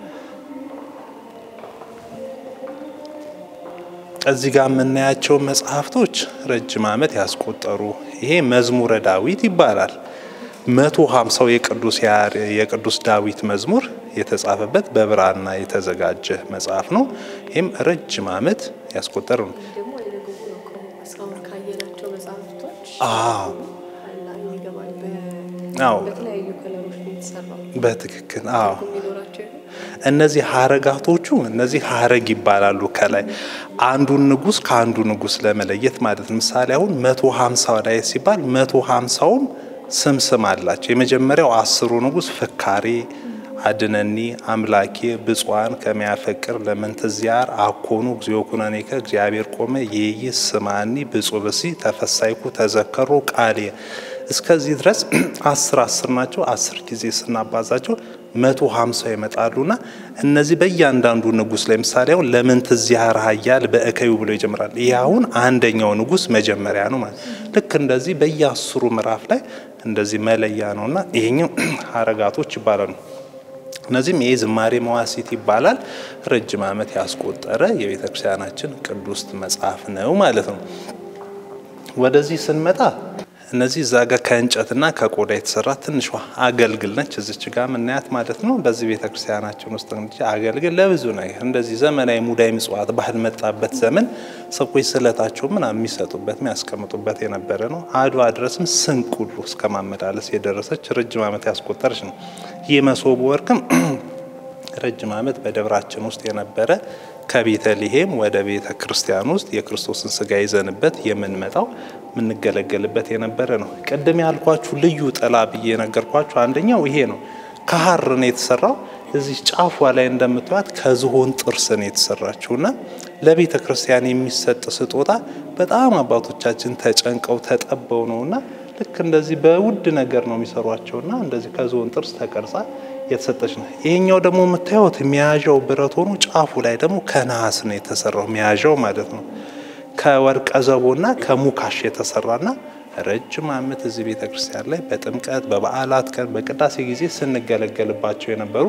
እዚህ ጋር የምናያቸው መጽሐፍቶች ረጅም ዓመት ያስቆጠሩ ይሄ መዝሙረ ዳዊት ይባላል። መቶ ሀምሳው የቅዱስ የቅዱስ ዳዊት መዝሙር የተጻፈበት በብራና የተዘጋጀ መጽሐፍ ነው። ይህም ረጅም ዓመት ያስቆጠረ ነው። ደግሞ አይነገቡ ነው እኮ እስካሁን ካየናቸው መጽሐፍቶች አዎ አይን ይገባል። አዎ በተለያዩ ከለሮች ነው የተሰራው በትክክል አዎ። የሚኖራቸው ይሆን? እነዚህ ሀረጋቶቹ እነዚህ ሀረግ ይባላሉ። ከላይ አንዱን ንጉስ ከአንዱ ንጉስ ለመለየት ማለት ነው። ምሳሌ አሁን መቶ ሀምሳ ላይ ሲባል መቶ ሀምሳውም ስም ስም አላቸው። የመጀመሪያው አስሩ ንጉስ ፍካሬ አድነኒ አምላኬ ብፁዓን ከሚያፈቅር ለምንትዚያር አኮኑ እግዚኦ ኩነኔከ እግዚአብሔር ቆመ ይይ ስማኒ ብፁዕ ብሲ ተፈሳይኩ ተዘከሩ ቃሌ እስከዚህ ድረስ አስር አስር ናቸው። አስር ጊዜ ስናባዛቸው መቶ ሀምሳ ይመጣሉና እነዚህ በእያንዳንዱ ንጉስ ለምሳሌ አሁን ለምን ትዚያር ሀያል በእከዩ ብሎ ይጀምራል። ይህ አሁን አንደኛው ንጉስ መጀመሪያ ነው ማለት ልክ እንደዚህ በየአስሩ ምዕራፍ ላይ እንደዚህ መለያ ነውና ይሄኛው ሀረጋቶች ይባላሉ። እነዚህም ይህ ዝማሬ መዋሲት ይባላል። ረጅም ዓመት ያስቆጠረ የቤተ ክርስቲያናችን ቅዱስ መጽሐፍ ነው ማለት ነው። ወደዚህ ስንመጣ እነዚህ እዛ ጋር ከእንጨትና ከቆዳ የተሰራ ትንሿ አገልግል ነች። እዚች ጋር ምናያት ማለት ነው። በዚህ ቤተ ክርስቲያናችን ውስጥ እንግዲህ አገልግል ለብዙ ነገር እንደዚህ ዘመናዊ ሙዳይ ምጽዋት ባህል መጣበት ዘመን ሰዎች ስለታቸው ምናምን የሚሰጡበት የሚያስቀምጡበት የነበረ ነው። አድዋ ድረስም ስንቅ ሁሉ እስከ ማመላለስ የደረሰች ረጅም ዓመት ያስቆጠረች ነው። ይህ መሶበ ወርቅም ረጅም ዓመት በደብራችን ውስጥ የነበረ ከቤተልሔም ወደ ቤተ ክርስቲያን ውስጥ የክርስቶስን ስጋ ይዘንበት የምንመጣው የምንገለገልበት የነበረ ነው። ቅድም ያልኳችሁ ልዩ ጥላ ብዬ የነገርኳችሁ አንደኛው ይሄ ነው። ከሀር ነው የተሰራው። እዚህ ጫፏ ላይ እንደምትዋት ከዝሆን ጥርስ ነው የተሰራችውና ለቤተ ክርስቲያን የሚሰጥ ስጦታ በጣም አባቶቻችን ተጨንቀው ተጠበው ነውና ልክ እንደዚህ በውድ ነገር ነው የሚሰሯቸውና እንደዚህ ከዝሆን ጥርስ ተቀርጻ የተሰጠች ነው። ይሄኛው ደግሞ የምታዩት መያዣው ብረት ሆኖ ጫፉ ላይ ደግሞ ከነሐስ ነው የተሰራው መያዣው ማለት ነው። ከወርቀ ዘቦና ከሙካሽ የተሰራና ረጅም ዓመት እዚህ ቤተ ክርስቲያን ላይ በጥምቀት በበዓላት ቀን በቅዳሴ ጊዜ ስንገለገልባቸው የነበሩ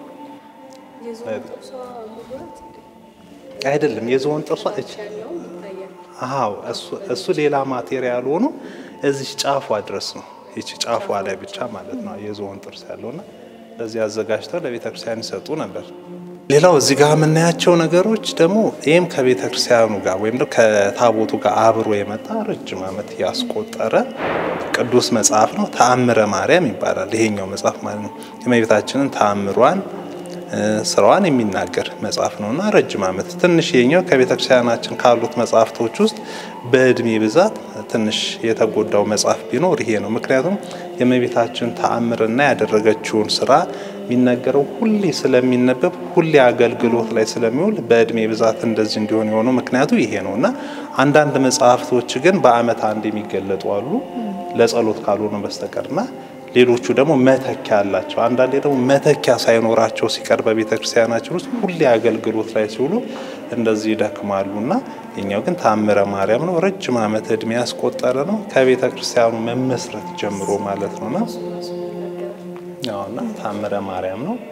አይደለም። የዝሆን ጥርሷ እች አዎ፣ እሱ ሌላ ማቴሪያል ሆኖ እዚህ ጫፏ ድረስ ነው። ይቺ ጫፏ ላይ ብቻ ማለት ነው የዝሆን ጥርስ ያለውና ለዚህ አዘጋጅተው ለቤተ ክርስቲያን ይሰጡ ነበር። ሌላው እዚህ ጋር የምናያቸው ነገሮች ደግሞ ይህም ከቤተ ክርስቲያኑ ጋር ወይም ደግሞ ከታቦቱ ጋር አብሮ የመጣ ረጅም ዓመት ያስቆጠረ ቅዱስ መጽሐፍ ነው። ተአምረ ማርያም ይባላል ይሄኛው መጽሐፍ ማለት ነው። የእመቤታችንን ተአምሯን ስራዋን የሚናገር መጽሐፍ ነውና ረጅም ዓመት ትንሽ የኛው ከቤተ ክርስቲያናችን ካሉት መጽሐፍቶች ውስጥ በእድሜ ብዛት ትንሽ የተጎዳው መጽሐፍ ቢኖር ይሄ ነው። ምክንያቱም የእመቤታችን ተአምርና ያደረገችውን ስራ የሚነገረው ሁሌ ስለሚነበብ ሁሌ አገልግሎት ላይ ስለሚውል በእድሜ ብዛት እንደዚህ እንዲሆን የሆነው ምክንያቱ ይሄ ነው እና አንዳንድ መጽሐፍቶች ግን በዓመት አንድ የሚገለጡ አሉ ለጸሎት ካልሆነ በስተቀርና ሌሎቹ ደግሞ መተኪያ አላቸው። አንዳንዴ ደግሞ መተኪያ ሳይኖራቸው ሲቀር በቤተ ክርስቲያናችን ውስጥ ሁሌ አገልግሎት ላይ ሲውሉ እንደዚህ ይደክማሉ እና የኛው ግን ተአምረ ማርያም ነው። ረጅም ዓመት እድሜ ያስቆጠረ ነው። ከቤተ ክርስቲያኑ መመስረት ጀምሮ ማለት ነውና ያውና ተአምረ ማርያም ነው።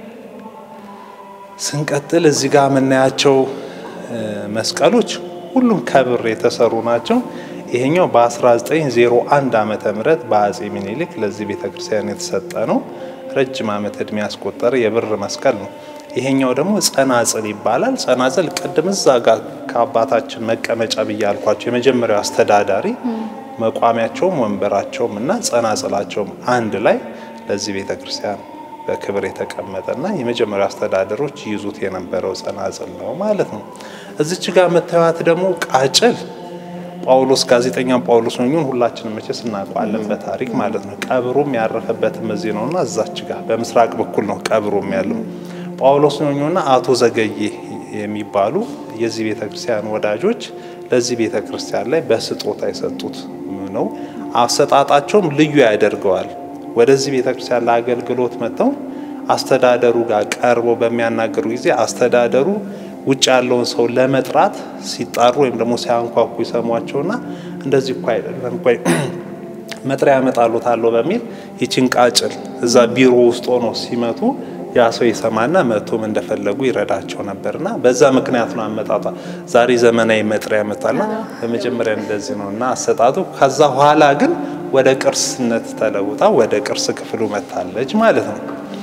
ስንቀጥል እዚህ ጋር የምናያቸው መስቀሎች ሁሉም ከብር የተሰሩ ናቸው። ይሄኛው በ1901 ዓመተ ምህረት በአጼ ሚኒሊክ ለዚህ ቤተክርስቲያን የተሰጠ ነው። ረጅም ዓመት እድሜ ያስቆጠረ የብር መስቀል ነው። ይሄኛው ደግሞ ጸናጽል ይባላል። ጸናጽል ቅድም እዛ ጋር ከአባታችን መቀመጫ ብዬ ያልኳቸው የመጀመሪያው አስተዳዳሪ መቋሚያቸውም ወንበራቸውም እና ጸናጽላቸውም አንድ ላይ ለዚህ ቤተክርስቲያን በክብር የተቀመጠና የመጀመሪያው አስተዳደሮች ይዙት የነበረው ጸናጽል ነው ማለት ነው። እዚች ጋር የምታዩት ደግሞ ቃጭል ጳውሎስ ጋዜጠኛ ጳውሎስ ኞኞን ሁላችንም መቼስ እናውቀዋለን በታሪክ ማለት ነው። ቀብሩም ያረፈበትም እዚህ ነውና እዛች ጋር በምስራቅ በኩል ነው ቀብሩም ያለው። ጳውሎስ ኞኞና አቶ ዘገዬ የሚባሉ የዚህ ቤተክርስቲያን ወዳጆች ለዚህ ቤተክርስቲያን ላይ በስጦታ የሰጡት ነው። አሰጣጣቸውም ልዩ ያደርገዋል። ወደዚህ ቤተክርስቲያን ለአገልግሎት መጥተው አስተዳደሩ ጋር ቀርበው በሚያናገሩ ጊዜ አስተዳደሩ ውጭ ያለውን ሰው ለመጥራት ሲጣሩ ወይም ደግሞ ሲያንኳኩ ይሰሟቸውና እንደዚህ እኮ አይደለም ቆይ መጥሪያ ያመጣሉታለሁ በሚል ይችን ቃጭል እዛ ቢሮ ውስጥ ሆኖ ሲመቱ ያ ሰው ይሰማና መቶም እንደፈለጉ ይረዳቸው ነበርና በዛ ምክንያት ነው አመጣጧ። ዛሬ ዘመናዊ መጥሪያ ያመጣልና በመጀመሪያ እንደዚህ ነው እና አሰጣጡ። ከዛ በኋላ ግን ወደ ቅርስነት ተለውጣ ወደ ቅርስ ክፍሉ መታለች ማለት ነው።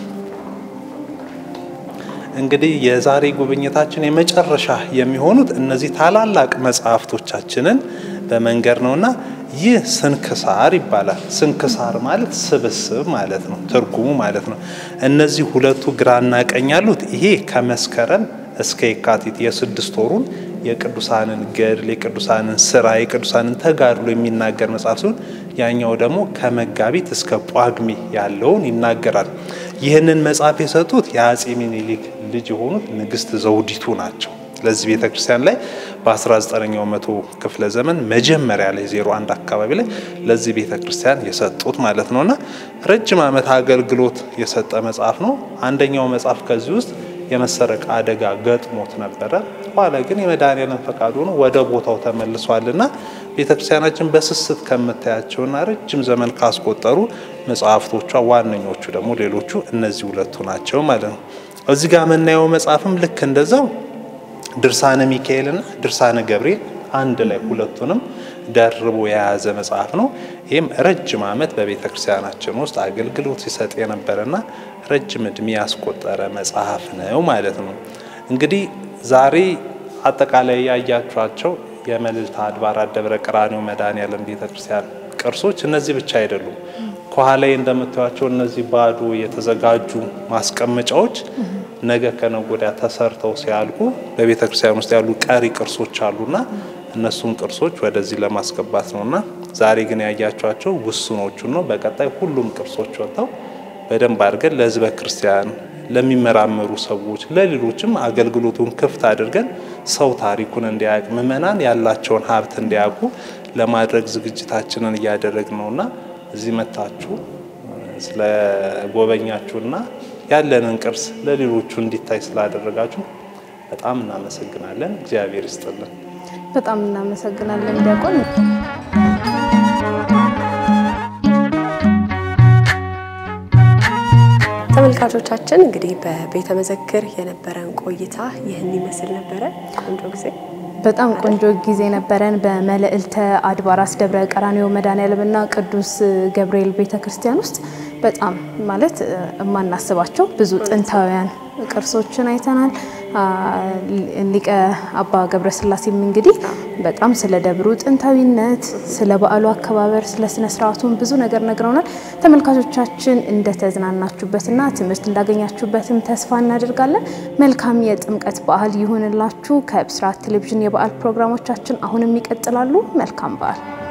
እንግዲህ የዛሬ ጉብኝታችን የመጨረሻ የሚሆኑት እነዚህ ታላላቅ መጽሐፍቶቻችንን በመንገድ ነውና ይህ ስንክሳር ይባላል። ስንክሳር ማለት ስብስብ ማለት ነው፣ ትርጉሙ ማለት ነው። እነዚህ ሁለቱ ግራና ቀኝ ያሉት ይሄ ከመስከረም እስከ የካቲት የስድስት ወሩን የቅዱሳንን ገድል፣ የቅዱሳንን ስራ፣ የቅዱሳንን ተጋድሎ የሚናገር መጽሐፍ ሲሆን ያኛው ደግሞ ከመጋቢት እስከ ጳጉሜ ያለውን ይናገራል። ይህንን መጽሐፍ የሰጡት የአጼ ሚኒሊክ ልጅ የሆኑት ንግስት ዘውዲቱ ናቸው። ለዚህ ቤተ ክርስቲያን ላይ በ19ኛው መቶ ክፍለ ዘመን መጀመሪያ ላይ 01 አካባቢ ላይ ለዚህ ቤተ ክርስቲያን የሰጡት ማለት ነውና ረጅም ዓመት አገልግሎት የሰጠ መጽሐፍ ነው። አንደኛው መጽሐፍ ከዚህ ውስጥ የመሰረቅ አደጋ ገጥሞት ነበረ። ኋላ ግን የመድኃኔዓለም ፈቃድ ሆኖ ወደ ቦታው ተመልሷልና ቤተክርስቲያናችን በስስት ከምታያቸውና ረጅም ዘመን ካስቆጠሩ መጽሐፍቶቿ ዋነኞቹ ደግሞ ሌሎቹ እነዚህ ሁለቱ ናቸው ማለት ነው። እዚህ ጋር የምናየው መጽሐፍም ልክ እንደዛው ድርሳነ ሚካኤልና ድርሳነ ገብርኤል አንድ ላይ ሁለቱንም ደርቦ የያዘ መጽሐፍ ነው። ይህም ረጅም ዓመት በቤተ ክርስቲያናችን ውስጥ አገልግሎት ሲሰጥ የነበረና ረጅም እድሜ ያስቆጠረ መጽሐፍ ነው ማለት ነው። እንግዲህ ዛሬ አጠቃላይ ያያችኋቸው የመልዕልተ አድባራት ደብረ ቀራንዮ መድኃኔዓለም ቤተ ክርስቲያን ቅርሶች እነዚህ ብቻ አይደሉም። ከኋላ እንደምታዩቸው እነዚህ ባዶ የተዘጋጁ ማስቀመጫዎች ነገ ከነገ ወዲያ ተሰርተው ሲያልቁ በቤተ ክርስቲያን ውስጥ ያሉ ቀሪ ቅርሶች አሉና እነሱን ቅርሶች ወደዚህ ለማስገባት ነውና ዛሬ ግን ያያቸዋቸው ውስኖቹን ነው። በቀጣይ ሁሉም ቅርሶች ወጥተው በደንብ አድርገን ለሕዝበ ክርስቲያን ለሚመራመሩ ሰዎች፣ ለሌሎችም አገልግሎቱን ክፍት አድርገን ሰው ታሪኩን እንዲያውቅ ምእመናን ያላቸውን ሀብት እንዲያውቁ ለማድረግ ዝግጅታችንን እያደረግን ነውና እዚህ መታችሁ ስለ ጎበኛችሁና ያለንን ቅርስ ለሌሎቹ እንዲታይ ስላደረጋችሁ በጣም እናመሰግናለን። እግዚአብሔር ይስጥልን። በጣም እናመሰግናለን ዲያቆን። ተመልካቾቻችን እንግዲህ በቤተ መዘክር የነበረን ቆይታ ይህን ይመስል ነበረ። ቆንጆ ጊዜ በጣም ቆንጆ ጊዜ ነበረን። በመልዕልተ አድባራት ደብረ ቀራንዮ መድኃኔዓለምና ቅዱስ ገብርኤል ቤተ ክርስቲያን ውስጥ በጣም ማለት የማናስባቸው ብዙ ጥንታውያን ቅርሶችን አይተናል። ሊቀ አባ ገብረ ስላሴም እንግዲህ በጣም ስለ ደብሩ ጥንታዊነት፣ ስለ በዓሉ አከባበር፣ ስለ ስነ ስርዓቱን ብዙ ነገር ነግረውናል። ተመልካቾቻችን እንደተዝናናችሁበትና ትምህርት እንዳገኛችሁበትም ተስፋ እናደርጋለን። መልካም የጥምቀት በዓል ይሁንላችሁ። ከብስራት ቴሌቪዥን የበዓል ፕሮግራሞቻችን አሁንም ይቀጥላሉ። መልካም በዓል